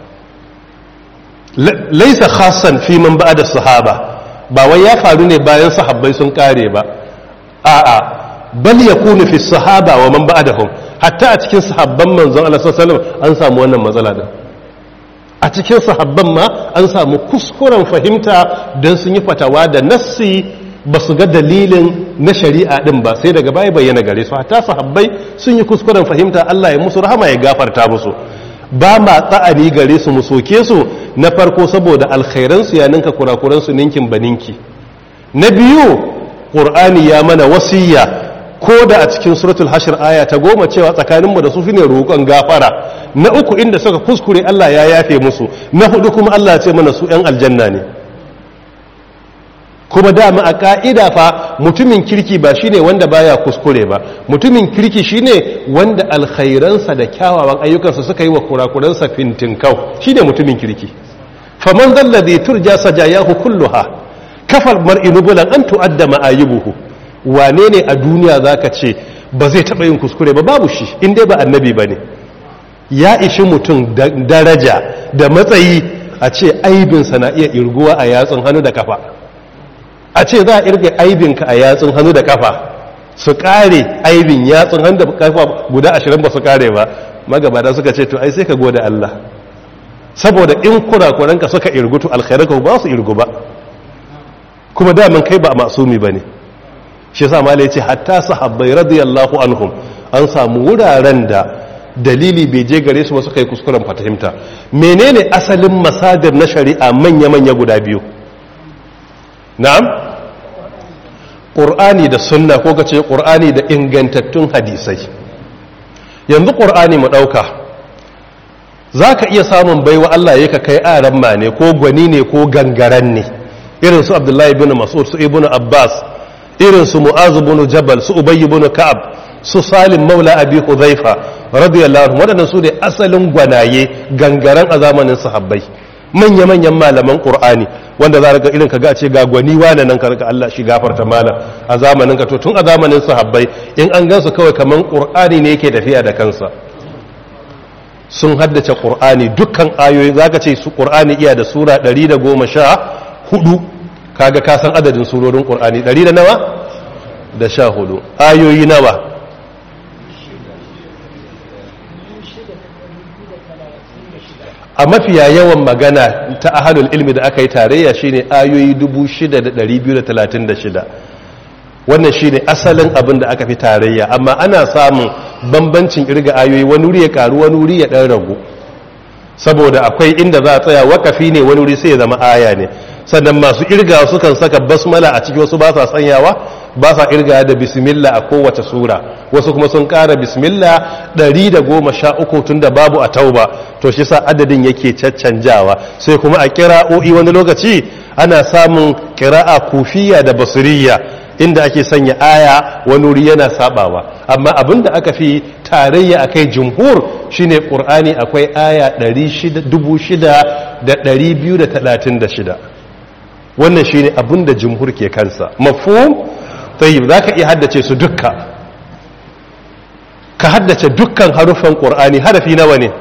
laisa khassan fi man ba'da sahaba ba wai ya faru ne bayan sahabbai sun kare ba a'a bal yakunu fi sahaba wa man ba'dahum hatta a cikin sahabban manzon Allah sallallahu alaihi wasallam an samu wannan matsala din a cikin sahabban ma an samu kuskuren fahimta dan sun yi fatawa da nassi ba su ga dalilin na shari'a din ba sai daga baya bayyana gare su hatta sahabbai sun yi kuskuren fahimta Allah ya musu rahama ya gafarta musu ba ma tsa'ani gare su mu soke su na farko saboda alkhairansu ya ninka kurakuransu ninkin baninki na biyu ƙur'ani ya mana wasiyya ko da a cikin suratul hashir aya ta goma cewa tsakaninmu da su ne roƙon gafara na uku inda suka kuskure Allah ya yafe musu na hudu kuma Allah ya ce mana su 'yan aljanna ne kuma dama a ka'ida fa mutumin kirki ba shine wanda baya kuskure ba mutumin kirki shine wanda alkhairansa da kyawawan ayyukansa suka yi wa kurakuransa fintinkau shine mutumin kirki faman zalladhi turja sajayahu kulluha kafal mar'i nubulan an tu'adda ma'ayibuhu wane ne a duniya zaka ce ba zai taba yin kuskure ba babu shi in dai ba annabi bane ya ishi mutum daraja da matsayi a ce aibinsa na iya irguwa a yatsun hannu da kafa a ce za a irga aibinka a yatsun hannu da kafa su kare aibin yatsun hannu da kafa guda ashirin ba su kare ba magabata suka ce to ai sai ka gode Allah saboda in kurakuranka suka irgutu alkhairanka ba su irgu ba kuma daman kai ba masumi ba ne shi sa mala ya ce hatta sahabbai radiyallahu anhum an samu wuraren da dalili bai je gare su ba suka yi kuskuren fatahimta menene asalin masadir na shari'a manya-manya guda biyu na'am ƙur'ani da sunna ko ka ce ƙur'ani da ingantattun hadisai yanzu ƙur'ani mu ɗauka za ka iya samun baiwa Allah ya ka kai aran ma ne ko gwani ne ko gangaren ne irin su abdullahi bin mas'ud su ibn abbas irin su mu'azu bin jabal su ubayy bin ka'ab su salim maula abi hudhaifa radiyallahu anhu wadannan su ne asalin gwanaye gangaren a zamanin sahabbai manya-manyan malaman ƙur'ani wanda za ga irin ka ga ce ga gwani wane nan ka Allah shi gafarta malam a zamanin ka to tun a zamanin sahabbai in an gansu kawai kaman ƙur'ani ne yake tafiya da kansa sun haddace ƙur'ani dukkan ayoyi za ka ce su ƙur'ani iya da sura 114 kaga ka san adadin surorin ƙur'ani 100 da nawa da sha hudu ayoyi nawa a mafiya yawan magana ta ahalul ilmi da aka yi tarayya shine ayoyi 6236 wannan shine asalin abin da aka fi tarayya amma ana samun bambancin irga ayoyi wani wuri ya karu wani wuri ya dan ragu saboda akwai inda za a tsaya wakafi ne wani wuri sai ya zama aya ne sannan masu irga sukan saka basmala a ciki wasu ba sa sanyawa ba sa irga da bismillah a kowace sura wasu kuma sun kara bismillah 113 tun da babu a tauba to shi sa adadin yake caccanjawa sai kuma a kira'o'i wani lokaci ana samun kira'a kufiya da basuriya inda ake sanya aya wani wuri yana sabawa amma abinda aka fi tarayya akai jumhur shine qur'ani akwai aya 6236 wannan shine abinda jumhur ke kansa mafhum tayyib zaka iya haddace su dukka ka haddace dukkan harufan qur'ani harafi nawa ne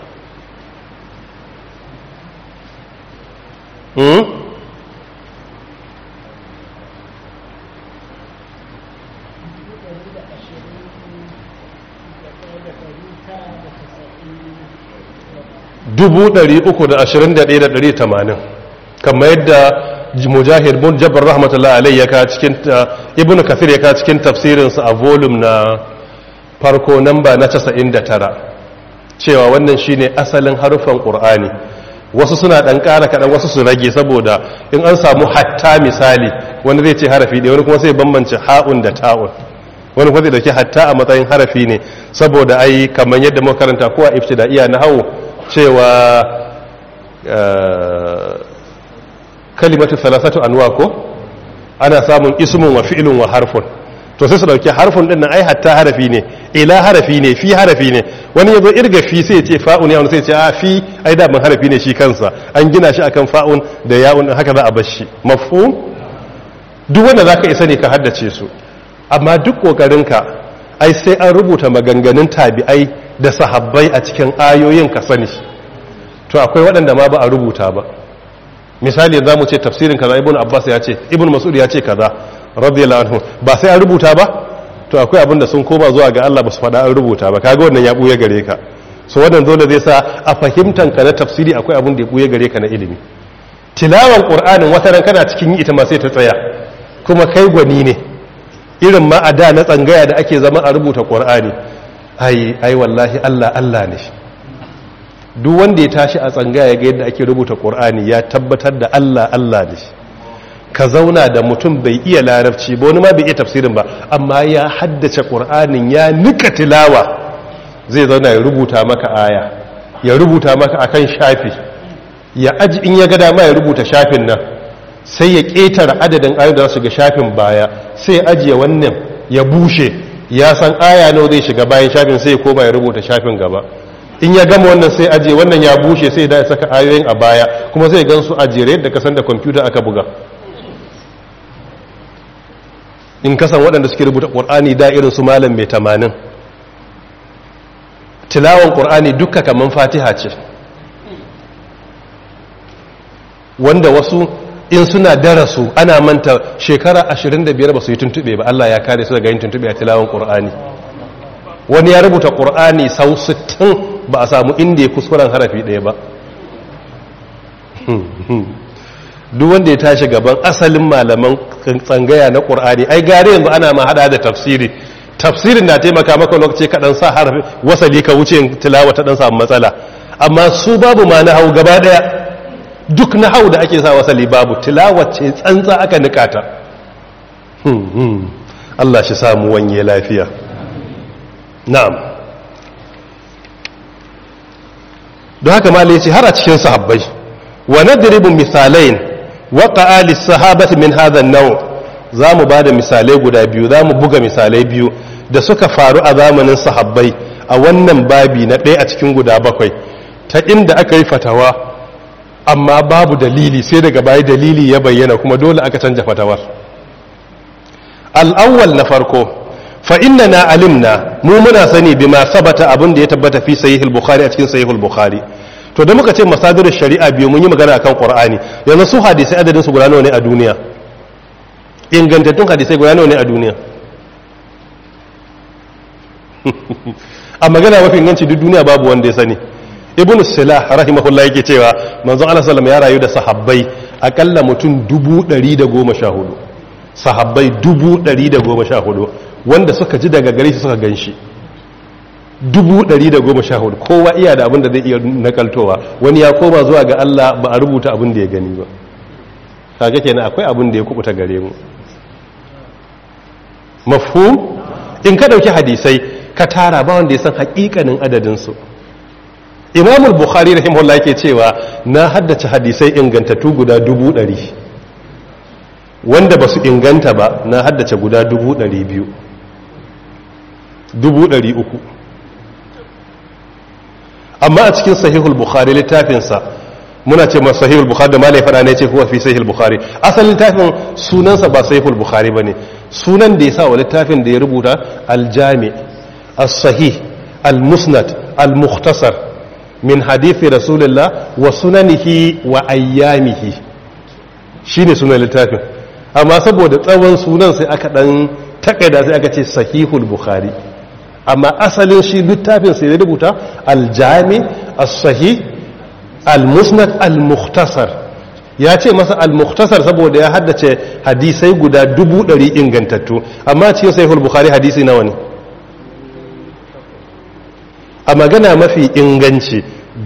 hmm? dubu ɗari uku da ashirin da ɗaya da ɗari tamanin kamar yadda mujahid bin jabbar rahmatullah alai ya ka cikin ibnu kafir ya ka cikin tafsirinsa a volume na farko namba na 99 cewa wannan shine asalin harufan qur'ani wasu suna dan ƙara kaɗan wasu su rage saboda in an samu hatta misali wani zai ce harafi ɗaya wani kuma sai bambance ha'un da ta'un wani kuma zai dauki hatta a matsayin harafi ne saboda ai kamar yadda muka karanta ko a ibtidaiya na hawo cewa kalimatu salasatu anwa ko ana samun ismun wa fi'lun wa harfun to sai su dauki harfun din nan ai hatta harafi ne ila harafi ne fi harafi ne wani yazo irga fi sai ya ce fa'un ya wani sai ya ce a fi ai da ban harafi ne shi kansa an gina shi akan fa'un da ya'un haka za a bar shi mafhum duk wanda zaka isa ne ka haddace su amma duk kokarinka ai sai an rubuta maganganun tabi'ai da sahabbai a cikin ayoyin ka sani to akwai waɗanda ma ba a rubuta ba misali za mu ce tafsirin kaza ibn abbas ya ce ibn mas'ud ya ce kaza radiyallahu anhu ba sai an rubuta ba to akwai abin da sun koma zuwa ga Allah ba su faɗa an rubuta ba kaga wannan ya buye gare ka so wannan dole zai sa a fahimtan ka na tafsiri akwai abin da ya buye gare ka na ilimi tilawan qur'anin wata ran kana cikin yi ita ma sai ta tsaya kuma kai gwani ne irin ma a da na tsangaya da ake zama a rubuta qur'ani ai ai wallahi Allah Allah ne duk wanda ya tashi a tsangaya ga yadda ake rubuta qur'ani ya tabbatar da Allah Allah ne ka zauna da mutum bai iya larabci ba wani ma bai iya tafsirin ba amma ya haddace qur'anin ya nika tilawa zai zauna ya rubuta maka aya ya rubuta maka akan shafi ya aji in ya ga dama ya rubuta shafin nan sai ya ƙetare adadin ayoyi da su ga shafin baya sai ya ajiye wannan ya bushe ya san aya nawa zai shiga bayan shafin sai ya koma ya rubuta shafin gaba in ya gama wannan sai ajiye wannan ya bushe sai da ya saka ayoyin a baya kuma sai gan su a jere yadda kasan da kwamfuta aka buga in kasan waɗanda suke rubuta ƙur'ani da irin su malam mai tamanin tilawan ƙur'ani dukka kamar fatiha ce wanda wasu in suna darasu ana manta shekara 25 ba su yi tuntube ba Allah ya kare su daga yin tuntube a tilawan ƙur'ani wani ya rubuta ƙur'ani sau 60 ba a samu inda ya kuskuren harafi ɗaya ba duk wanda ya tashi gaban asalin malaman tsangaya na ƙur'ani ai gare yanzu ana ma hada da tafsiri tafsirin na taimaka maka lokaci kaɗan sa harafi wasali ka wuce tilawa ta ɗan samu matsala amma su babu ma na hau gaba ɗaya duk na hau da ake sa wasali babu tilawa ce tsantsa aka nikata Allah shi samu wanye lafiya na'am don haka ma ce har a cikin sahabbai wa nadribu misalain waqa'a lis-sahabati min hadha an-naw zamu bada misalai guda biyu zamu buga misalai biyu da suka faru a zamanin sahabbai a wannan babi na ɗaya a cikin guda bakwai ta inda aka yi fatawa amma babu dalili sai daga baya dalili ya bayyana kuma dole aka canja fatawar al'awwal na farko fa inna na alimna mu muna sani bima sabata abin da ya tabbata fi sahihul bukhari a cikin sahihul bukhari to da muka ce masadirul shari'a biyu mun yi magana akan qur'ani yanzu su hadisai adadin su guda nawa ne a duniya ingantattun hadisai guda nawa ne a duniya a magana mafi inganci duk duniya babu wanda ya sani ibn silah rahimahullah yake cewa manzon Allah sallallahu ya rayu da sahabbai akalla mutum dubu ɗari da goma sha hudu sahabbai dubu ɗari da goma sha hudu wanda suka ji daga gare shi suka gan shi dubu ɗari da goma sha hudu kowa iya da abin da zai iya nakaltowa wani ya koma zuwa ga Allah ba a rubuta abin da ya gani ba kaga kenan akwai abin da ya kubuta gare mu mafhum in ka dauki hadisai ka tara ba wanda ya san hakikanin adadin su Imam al-Bukhari rahimahullah yake cewa na haddace hadisai ingantattu guda dubu ɗari wanda ba su inganta ba na haddace guda dubu ɗari biyu dubu ɗari uku amma a cikin sahihul bukhari littafinsa muna ce ma sahihul bukhari da malai fada ne ce kuwa fi sahihul bukhari asalin littafin sunansa ba sahihul bukhari bane sunan da ya sa wa littafin da ya rubuta aljami as-sahih al-musnad al-mukhtasar min hadithi rasulullah wa sunanihi wa ayyamihi shine sunan littafin amma saboda tsawon sunan sai aka dan takaida sai aka ce sahihul bukhari amma asalin shi littafin sai ya rubuta aljami as-sahih al-musnad al-mukhtasar ya ce masa al-mukhtasar saboda ya haddace hadisai guda dubu ɗari ingantattu amma cikin sahihul bukhari hadisi nawa ne a magana mafi inganci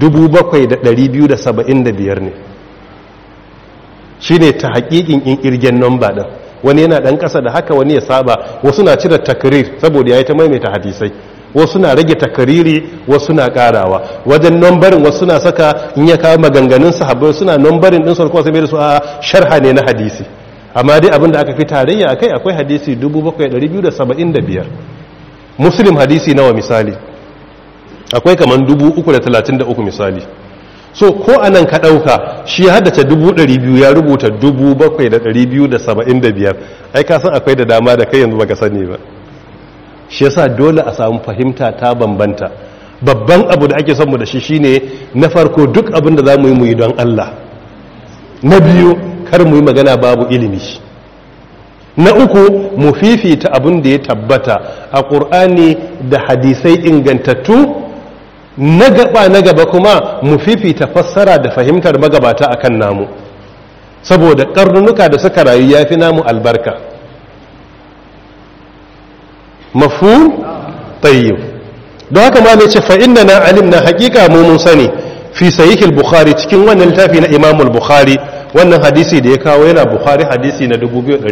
7,275 ne shi ne ta haƙiƙin in ƙirgen nomba ɗin wani yana ɗan ƙasa da haka wani ya saba wasu na cire takrir saboda ya yi ta maimaita hadisai wasu na rage takariri wasu na ƙarawa wajen nombarin wasu na saka in ya kawo maganganun sahabbai suna nombarin ɗin sarkuwa sai mai da su a sharha ne na hadisi amma dai abinda aka fi tarayya a kai akwai hadisi 7,275 muslim hadisi nawa misali akwai kamar 333 misali so ko a nan ka ɗauka shi ya haddace 200 ya rubuta 7,275 ai ka san akwai da dama da kai yanzu baka sani ba shi yasa dole a samu fahimta ta bambanta babban abu da ake son mu da shi shine na farko duk abin da za mu yi mu yi don Allah na biyu kar mu yi magana babu ilimi na uku mu fifita abin da ya tabbata a ƙur'ani da hadisai ingantattu na gaba na gaba kuma mu fifita fassara da fahimtar magabata akan namu saboda karnunuka da suka rayu ya fi namu albarka mafhum tayyib don haka ma ne ce fa inna na alim na hakika mu mun sani fi sahihil bukhari cikin wannan littafi na imamul bukhari wannan hadisi da ya kawo yana bukhari hadisi na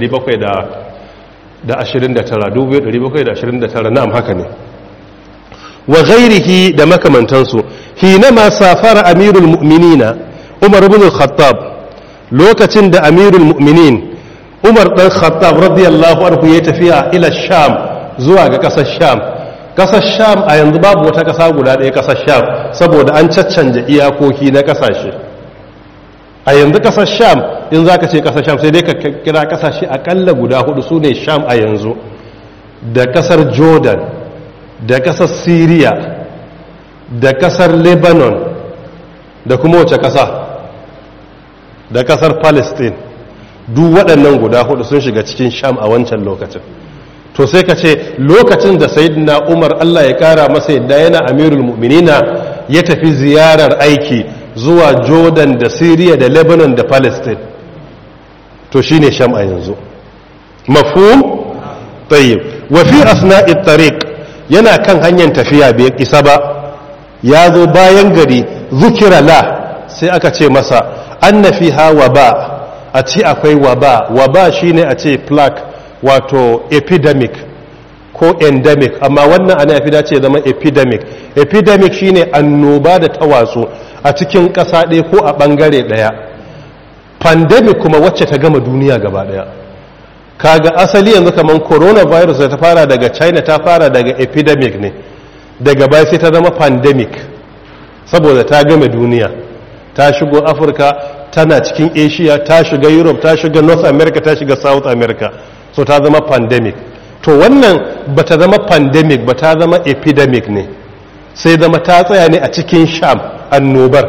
2729 na'am haka ne wa ghairihi da makamantansu hinama safara amirul mu'minina umar ibn al-khattab lokacin da amirul mu'minin umar dan khattab radiyallahu anhu ya tafiya ila sham zuwa ga kasar sham kasar sham a yanzu babu wata kasa guda ɗaya kasar sham saboda an caccanja iyakoki na kasashe a yanzu kasar sham in zaka ce kasar sham sai dai ka kira kasashe akalla guda hudu su ne sham a yanzu da kasar jordan da kasar syria da kasar lebanon da kuma wace kasa da kasar palestine duk waɗannan guda hudu sun shiga cikin sham a wancan lokacin to sai ka ce lokacin da sayyidina umar allah ya kara masa yadda yana amirul mu'minina ya tafi ziyarar aiki zuwa jordan da syria da lebanon da palestine to shine sham a yanzu mafhum tayyib wa fi asna'i tariq yana kan hanyar tafiya bai isa ba ya zo bayan gari zukira la sai aka ce masa anna fiha waba a ci akwai waba waba shine a ce plaque wato epidemic ko endemic amma wannan ana yafi dace zama epidemic epidemic shine annoba da ta watsu a cikin ƙasa ɗaya ko a ɓangare ɗaya pandemic kuma wacce ta gama duniya gaba ɗaya kaga asali yanzu kamar coronavirus da ta fara daga china ta fara daga epidemic ne daga baya sai ta zama pandemic saboda ta game duniya ta shigo afirka tana cikin asia ta shiga europe ta shiga north america ta shiga south america so ta zama pandemic to wannan ba ta zama pandemic ba ta zama epidemic ne sai zama ta tsaya ne a cikin sham annobar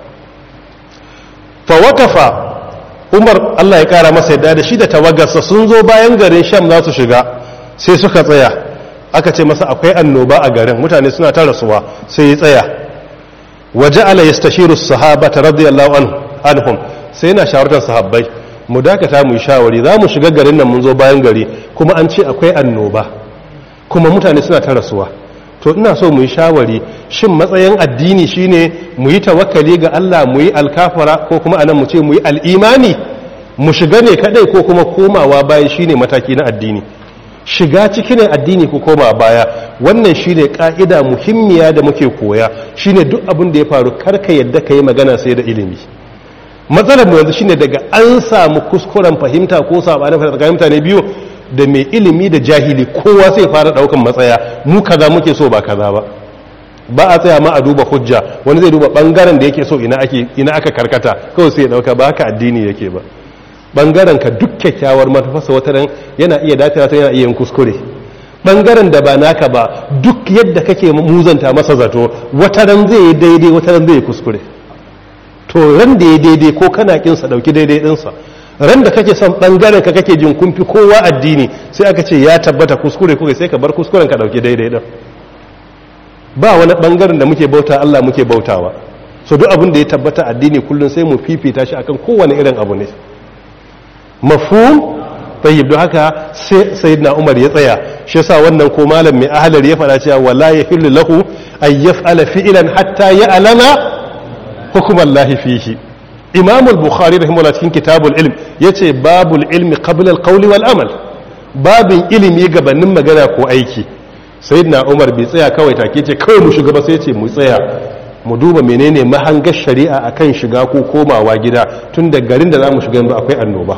fawakafa umar allah ya kara masa yadda da shi da tawagarsa sun zo bayan garin sham za su shiga sai suka tsaya aka ce masa akwai annoba a garin mutane suna ta rasuwa sai ya tsaya waje ala ya stashiru sahabata radiyallahu anhum sai yana shawartar sahabbai mu dakata mu yi shawari za mu shiga garin nan mun zo bayan gari kuma an ce akwai annoba kuma mutane suna ta rasuwa to ina so mu yi shawari shin matsayin addini shine mu yi tawakkali ga Allah mu yi alkafara ko kuma anan mu ce mu yi al'imani mu shiga ne kadai ko kuma komawa baya shine mataki na addini shiga ciki ne addini ko koma baya wannan shine ka'ida muhimmiya da muke koya shine duk abin da ya faru karka yadda ka yi magana sai da ilimi matsalar mu yanzu shine daga an samu kuskuren fahimta ko sabanin fahimta tsakanin mutane biyu da mai ilimi da jahili kowa sai fara daukan matsaya mu kaza muke so ba kaza ba ba a tsaya ma a duba hujja wani zai duba bangaren da yake so ina ake ina aka karkata kawai sai ya dauka ba haka addini yake ba bangaren ka duk kyakkyawar matafasa wata ran yana iya dacewa ta yana iya yin kuskure bangaren da ba naka ba duk yadda kake muzanta masa zato wata ran zai yi daidai wata ran zai yi kuskure to ran da ya daidai ko kana kinsa dauki daidai dinsa ran da kake son bangaren ka kake jin kumfi kowa addini sai aka ce ya tabbata kuskure kuka sai ka bar kuskuren ka dauki daidai din ba wani bangaren da muke bauta Allah muke bautawa so duk abin da ya tabbata addini kullun sai mu fifita shi akan kowane irin abu ne mafhum tayyib don haka sai sayyidina Umar ya tsaya shi yasa wannan ko malam mai ahlar ya fara cewa wala yahillu lahu ay yaf'ala fi'lan hatta ya'lama hukumallahi fihi imam al-bukhari rahimahullah cikin kitabul ilm yace babul ilmi qabla al-qawli wal amal babin ilimi gabanin magana ko aiki sayyidina umar bai tsaya kawai take ce kawai mu shiga ba sai yace mu tsaya mu duba menene mahangar shari'a akan shiga ko komawa gida tun da garin da zamu shiga yanzu akwai annoba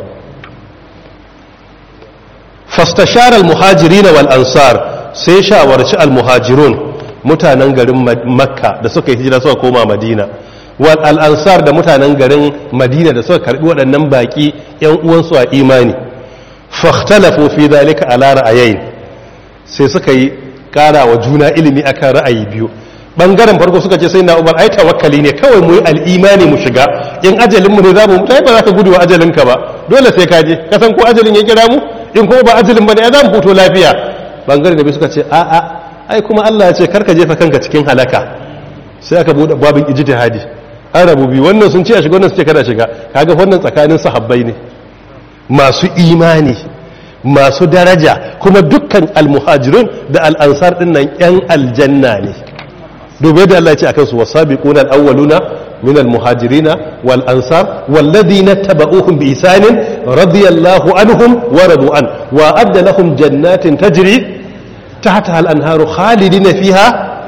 fastashara al-muhajirin wal ansar sai shawarci al-muhajirun mutanen garin makka da suka yi hijira suka koma madina wal al'ansar da mutanen garin madina da suka karbi waɗannan baƙi ‘yan uwansu a imani fahtalafu fi dalika ala ra'ayayin sai suka yi ƙara wa juna ilimi akan ra'ayi biyu ɓangaren farko suka ce sai na umar ai tawakkali ne kawai mu yi al'imani mu shiga in ajalinmu ne za mu mutu ba za ka gudu wa ajalinka ba dole sai ka je ka san ko ajalin ya kira mu in kuma ba ajalin ba ne za mu fito lafiya ɓangaren da biyu suka ce a'a ai kuma allah ya ce karka jefa kanka cikin halaka sai aka buɗe babin ijtihadi an rabu biyu wannan sun ce a shiga wannan su ce kada shiga kaga wannan tsakanin sahabbai ne masu imani masu daraja kuma dukkan almuhajirun da al'ansar din nan yan aljanna ne dubai da Allah ya ce akan su wasabiqun alawwaluna min almuhajirina wal ansar walladhina tabauhum bi isanin radiyallahu anhum wa radu an wa adda lahum jannatin tajri tahtaha al-anharu khalidina fiha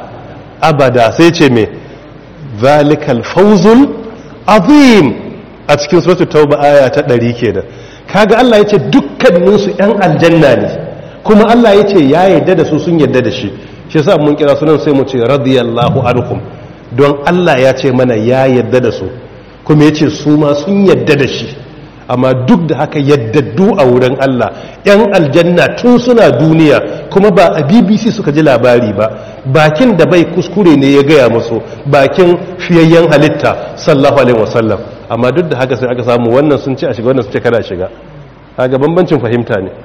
abada sai ce me zalikal fawzul azim a cikin suratul tauba aya ta 100 kenan kaga Allah yace dukkanin su yan aljanna ne kuma Allah yace ya yarda da su sun yarda da shi shi yasa mun kira sunan sai mu ce radiyallahu anhum don Allah ya ce mana ya yarda da su kuma yace su ma sun yarda da shi amma duk da haka yaddaddu a wurin Allah yan aljanna tun suna duniya kuma ba a BBC suka ji labari ba bakin da bai kuskure ne ya gaya musu bakin fiyayyen halitta sallallahu alaihi wasallam amma duk da haka sai aka samu wannan sun ce a shiga wannan sun ce kada shiga kaga bambancin fahimta ne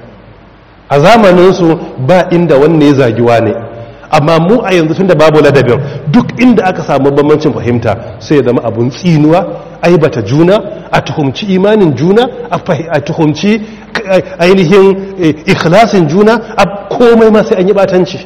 a zamanin su ba inda wanne ya zagiwa ne amma mu a yanzu tunda babu ladabin duk inda aka samu bambancin fahimta sai ya zama abun tsinuwa aibata juna a tuhumci imanin juna a tuhumci ainihin ikhlasin juna a komai ma sai an yi batanci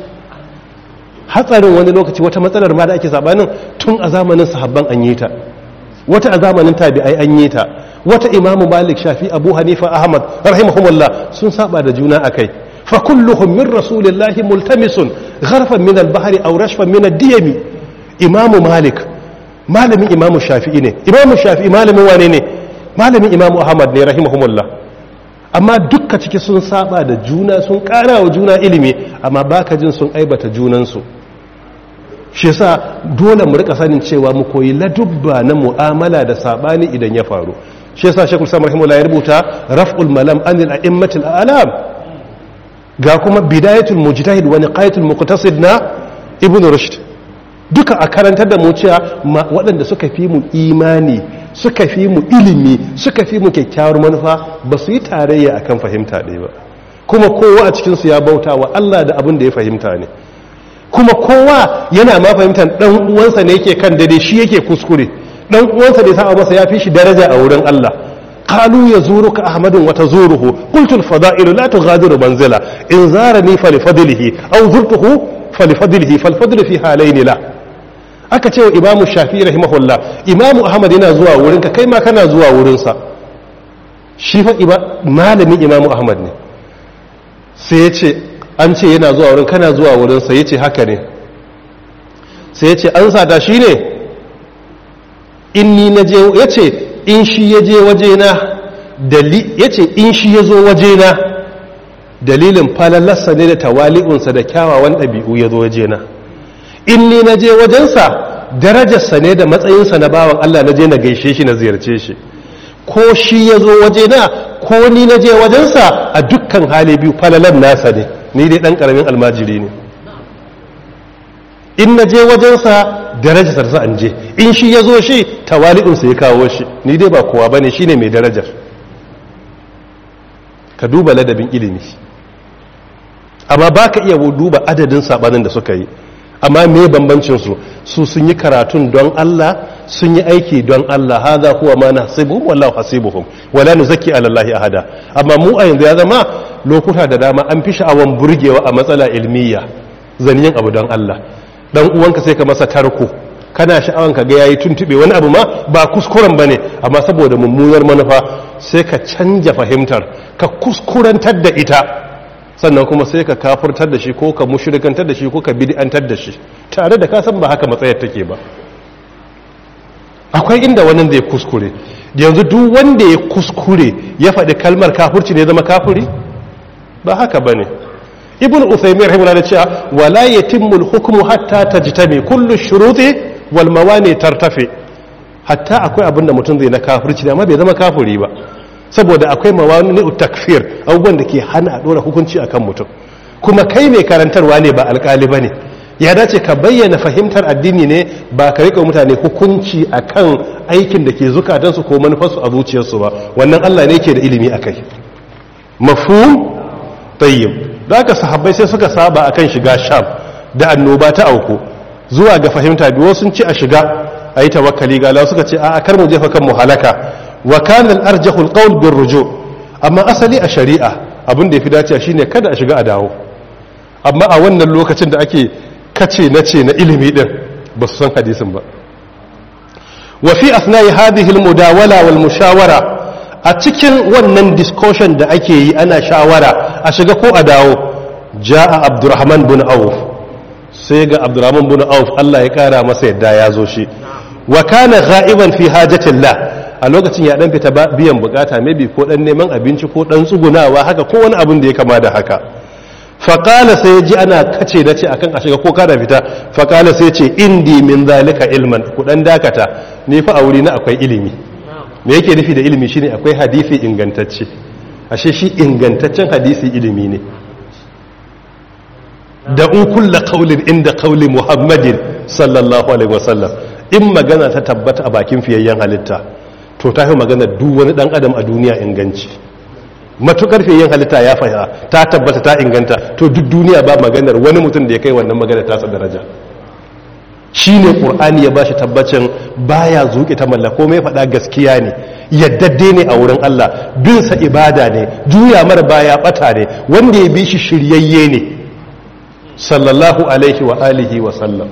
hatsarin wani lokaci wata matsalar ma da ake sabanin tun a zamanin sahabban an yi ta wata a zamanin tabi'ai an yi ta wata imamu malik shafi abu hanifa ahmad rahimahumullah sun saba da juna akai fa kulluhum min rasulillahi multamisun gharfan min al-bahri aw rashfan min ad-diyami imamu malik malamin imamu shafi'i ne imamu shafi'i malamin wane ne malamin imamu ahmad ne rahimahumullah amma dukka ciki sun saba da juna sun kara wa juna ilimi amma baka jin sun aibata junansu shi yasa dole mu rika sanin cewa mu koyi ladubba na mu'amala da sabani idan ya faru shi yasa shekul samar rahimahullah ya rubuta raf'ul malam anil a'immatil a'lam ga kuma bidayatul mujtahid wa niqayatul muqtasid na ibnu rushd duka a karantar da mu cewa waɗanda suka fi mu imani suka fi mu ilimi suka fi mu kyakkyawar manufa ba su yi tarayya akan fahimta ɗaya ba kuma kowa a cikinsu ya bauta wa Allah da abin da ya fahimta ne kuma kowa yana ma fahimtar ɗan uwansa ne yake kan dade shi yake kuskure ɗan uwansa da ya saba masa ya fi shi daraja a wurin Allah qalu yazuruka ahmadun wa tazuruhu qultu al-fada'ilu la tughadiru manzila in zarani fa li fadlihi aw zurtuhu fa li fadlihi fal fadlu fi halayn la aka ce wa imamu shafi rahimahullah imamu ahmad yana zuwa wurinka kai ma kana zuwa wurinsa shi fa malamin imamu ahmad ne sai ya ce an ce yana zuwa wurin kana zuwa wurinsa ya ce haka ne sai ya ce an sata shi ne in ni na je ya ce in shi ya je wajena ya ce in shi ya zo wajena dalilin falalarsa ne da tawali'unsa da kyawawan ɗabi'u ya zo wajena in ni na je wajensa darajarsa ne da matsayinsa na bawan Allah na je na gaishe shi na ziyarce shi ko shi ya zo wajena ko ni na je wajensa a dukkan hali biyu falalan nasa ne ni dai ɗan ƙaramin almajiri ne in na je wajensa darajarsa an je in shi ya zo shi tawali'unsa ya kawo shi ni dai ba kowa ba ne shi ne mai darajar ka duba ladabin ilimi amma ba ka iya duba adadin saɓanin da suka yi amma me bambancin su su sun yi karatun don Allah sun yi aiki don Allah hadha huwa ma nahsibu wallahu hasibuhum wala nuzakki ala Allah ahada amma mu a yanzu ya zama lokuta da dama an fi sha'awan burgewa a matsala ilmiya zaniyin abu don Allah dan uwanka sai ka masa tarko kana sha'awan ka ga yayi tuntube wani abu ma ba kuskuren bane amma saboda mummunar manufa sai ka canja fahimtar ka kuskurantar da ita sannan kuma sai ka kafurtar da shi ko ka mushrikantar da shi ko ka bid'antar da shi tare da ka san ba haka matsayar take ba akwai inda wannan zai kuskure yanzu duk wanda ya kuskure ya faɗi kalmar kafurci ne zama kafuri ba haka bane ibn usaymin rahimahullah da cewa wala yatimmu al-hukmu hatta tajtami kullu shuruti wal mawani tartafi hatta akwai abin da mutum zai na kafirci amma bai zama kafiri ba saboda akwai mawani takfir abubuwan da ke hana a dora hukunci akan mutum kuma kai mai karantarwa ne ba alkali ba ne ya dace ka bayyana fahimtar addini ne ba ka rika mutane hukunci akan aikin da ke zukatansu ko manufarsu a zuciyarsu ba wannan allah ne ke da ilimi a kai mafhum tayyib da aka sahabbai sai suka saba akan shiga sham da annoba ta auku zuwa ga fahimta biyu sun ci a shiga a yi tawakkali ga Allah suka ce a kar mu jefa kan mu halaka wa kana al-arjahu al-qawl bir ruju amma asali a shari'a abin da yafi dacewa shine kada a shiga a dawo amma a wannan lokacin da ake kace nace na ilimi din ba su san hadisin ba wa fi asna'i hadhihi al-mudawala wal mushawara a cikin wannan discussion da ake yi ana shawara a shiga ko a dawo ja'a abdurrahman bin auf sai ga abdurrahman bin auf Allah ya kara masa yadda ya zo shi wa kana gha'iban fi hajatillah a lokacin ya dan fita biyan bukata maybe ko dan neman abinci ko dan tsugunawa haka ko wani abin da ya kama da haka faƙala sai ji ana kace da ce akan a shiga ko kada fita faƙala sai ce indi min zalika ilman ku dan dakata ni fa a wuri na akwai ilimi me yake nufi da ilimi shine akwai hadisi ingantacce ashe shi ingantaccen hadisi ilimi ne da un kulla qaulin inda qauli muhammadin sallallahu alaihi wasallam in magana ta tabbata a bakin fiyayyen halitta to ta fi magana duk wani dan adam a duniya inganci matukar fiyayyen halitta ya fahimta ta tabbata ta inganta to duk duniya ba maganar wani mutum da ya kai wannan magana tasa daraja shi ne ƙur'ani ya ba shi tabbacin baya zuƙi ta mallako mai faɗa gaskiya ne yaddadde ne a wurin Allah binsa ibada ne juya mara baya ɓata ne wanda ya bi shi shiryayye ne sallallahu alaihi wa alihi wa sallam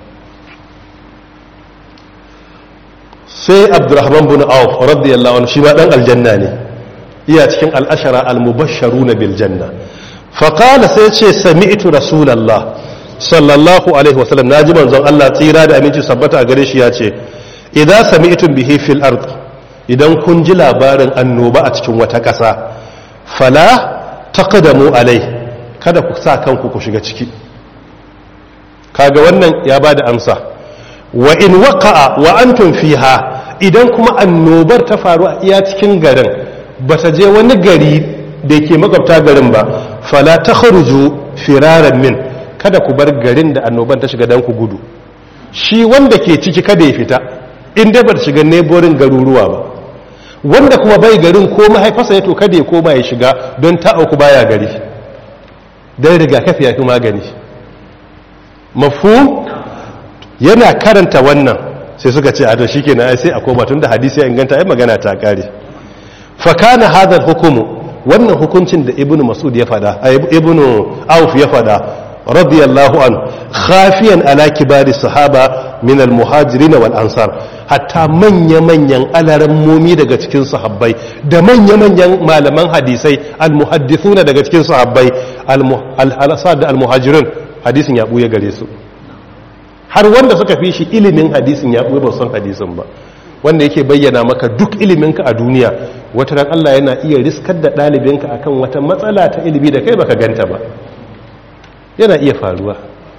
sai abdurrahman bin auf radiyallahu anhu shi ma dan aljanna ne iya cikin al'ashara al-mubashsharuna bil janna faqala sai ce sami'tu rasulullah sallallahu alaihi wasallam naji manzon Allah tsira da aminci sabbata a gare shi ya ce idan sami'tum bihi fil ard idan kun ji labarin annoba a cikin wata ƙasa fala taqdamu alai kada ku sa kanku ku shiga ciki kaga wannan ya ba da amsa wa in waqa'a wa antum fiha idan kuma annobar ta faru a iya cikin garin ba ta je wani gari da ke makwabta garin ba fala takhruju firaran min kada ku bar garin da annoban ta shiga dan ku gudu shi wanda ke ciki kada ya fita in dai ba ta shiga neighboring garuruwa ba wanda kuma bai garin ko mahaifarsa ya to kada ya koma ya shiga don ta auku baya gari dan rigakafi ya fi magani mafhum yana karanta wannan sai suka ce a to shikenan ai sai a koma tunda hadisi ya inganta ai magana ta kare fa kana hadha hukumu wannan hukuncin da ibnu mas'ud ya fada ibnu auf ya fada radiyallahu an khafiyan ala kibari sahaba min al-muhajirin wal ansar hatta manya manyan alaran momi daga cikin sahabbai da manya manyan malaman hadisai al-muhaddithuna daga cikin sahabbai al-asad da al-muhajirin hadisin ya buya gare su har wanda suka fi shi ilimin hadisin ya buya ba san hadisin ba wanda yake bayyana maka duk iliminka a duniya wata ran Allah yana iya riskar da ɗalibinka akan wata matsala ta ilimi da kai baka ganta ba yana iya faruwa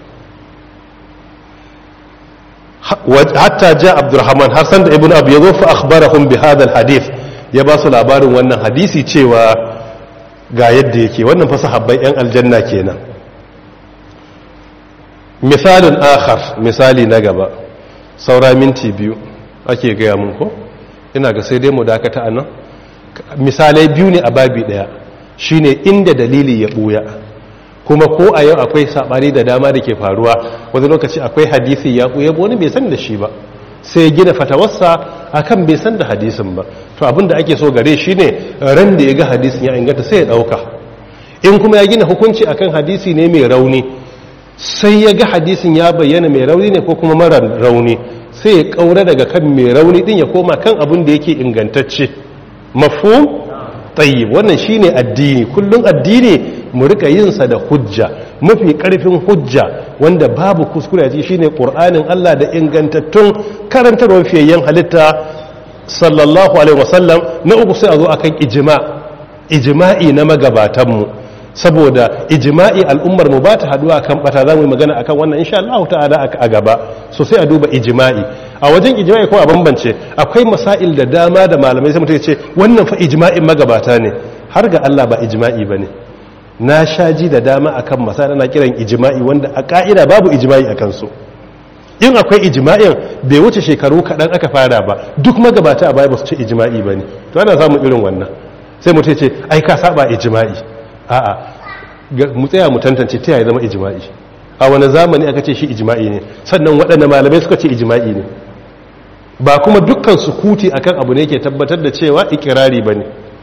hatta ja abdurrahman har sanda ibn abu ya zo fa akhbarahum bi hadha hadith ya ba su labarin wannan hadisi cewa ga yadda yake wannan fa sahabbai yan aljanna kenan misalin akhar misali na gaba saura minti biyu ake gaya mun ko ina ga sai dai mu dakata anan misalai biyu ne a babi daya shine inda dalili ya buya kuma ko a yau akwai sabani da dama da ke faruwa wani lokaci akwai hadisi ya buya wani bai san da shi ba sai ya gina fatawarsa akan bai san da hadisin ba to abin da ake so gare shi ne ran da ya ga hadisin ya inganta sai ya dauka in kuma ya gina hukunci akan hadisi ne mai rauni sai ya ga hadisin ya bayyana mai rauni ne ko kuma mara rauni sai ya kaura daga kan mai rauni din ya koma kan abin da yake ingantacce mafhum tayyib wannan shine addini kullun addini mu rika yin sa da hujja mafi karfin hujja wanda babu kuskure a shine qur'anin Allah da ingantattun karantarwar fiyayyen halitta sallallahu alaihi wasallam na uku sai a zo akan ijma ijma'i na magabatanmu saboda ijma'i al'ummar mu ba ta haduwa kan bata za mu yi magana akan wannan insha Allah ta'ala a gaba so sai a duba ijma'i a wajen ijma'i kuma a bambance akwai masail da dama da malamai sai mutum ya ce wannan fa ijma'in magabata ne har ga Allah ba ijma'i bane na shaji da dama akan masail ana kiran ijma'i wanda a ka'ida babu ijma'i akan su in akwai ijma'in bai wuce shekaru kaɗan aka fara ba duk magabata a baya ba su ce ijma'i bane to ana samun irin wannan sai mutum ya ce ai ka saba ijma'i a'a mu tsaya mu tantance ta yaya zama ijma'i a wani zamani aka ce shi ijma'i ne sannan waɗanda malamai suka ce ijma'i ne ba kuma dukkan sukuti akan abu ne ke tabbatar da cewa ikirari bane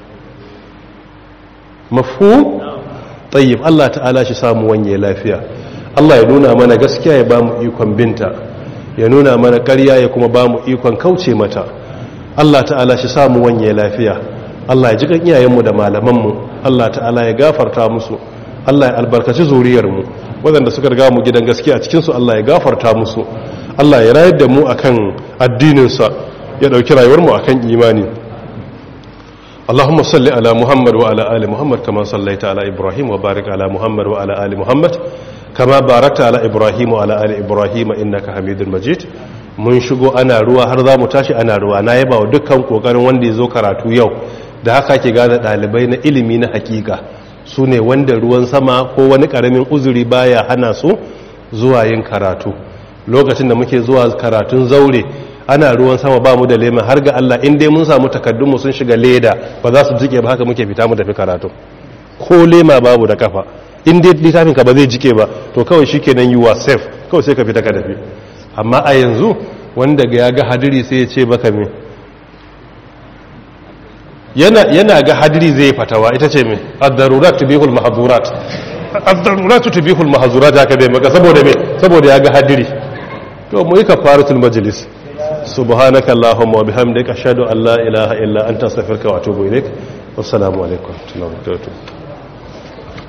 mafhum tayyib Allah ta'ala shi samu wanye lafiya Allah ya nuna mana gaskiya ya ba mu ikon binta ya nuna mana ƙarya ya kuma ba mu ikon kauce mata Allah ta'ala shi samu wanye lafiya Allah ya ji kan iyayenmu da malamanmu Allah ta'ala ya gafarta musu Allah ya albarkaci zuriyarmu waɗanda suka riga mu gidan gaskiya a cikinsu Allah ya gafarta musu Allah ya rayar da mu akan addininsa ya ɗauki rayuwarmu akan imani اللهم صل على محمد وعلى آل محمد كما صليت على إبراهيم وبارك على محمد وعلى آل محمد كما باركت على إبراهيم وعلى آل إبراهيم إنك حميد مجيد mun shigo ana ruwa har za mu tashi ana ruwa na yaba wa dukkan kokarin wanda ya zo karatu yau da haka ke gane ɗalibai na ilimi na hakika su ne wanda ruwan sama ko wani ƙaramin uzuri baya hana su zuwa yin karatu lokacin da muke zuwa karatun zaure ana ruwan sama ba mu da lema har ga Allah in dai mun samu takaddunmu sun shiga leda ba za su jike ba haka muke fita mu tafi karatu ko lema babu da kafa in dai littafin ka ba zai jike ba to kawai shikenan you are safe kawai sai ka fita ka tafi amma a yanzu wanda ga ya ga hadiri sai ya ce baka me yana yana ga hadiri zai fatawa ita ce me ad-darurat tubihul mahzurat ad-darurat tubihul mahzurat haka dai maka saboda me saboda ya ga hadiri to mu yi kafaratul majlis سبحانك اللهم وبحمدك أشهد أن لا إله إلا أنت أستغفرك وأتوب إليك والسلام عليكم ورحمة الله وبركاته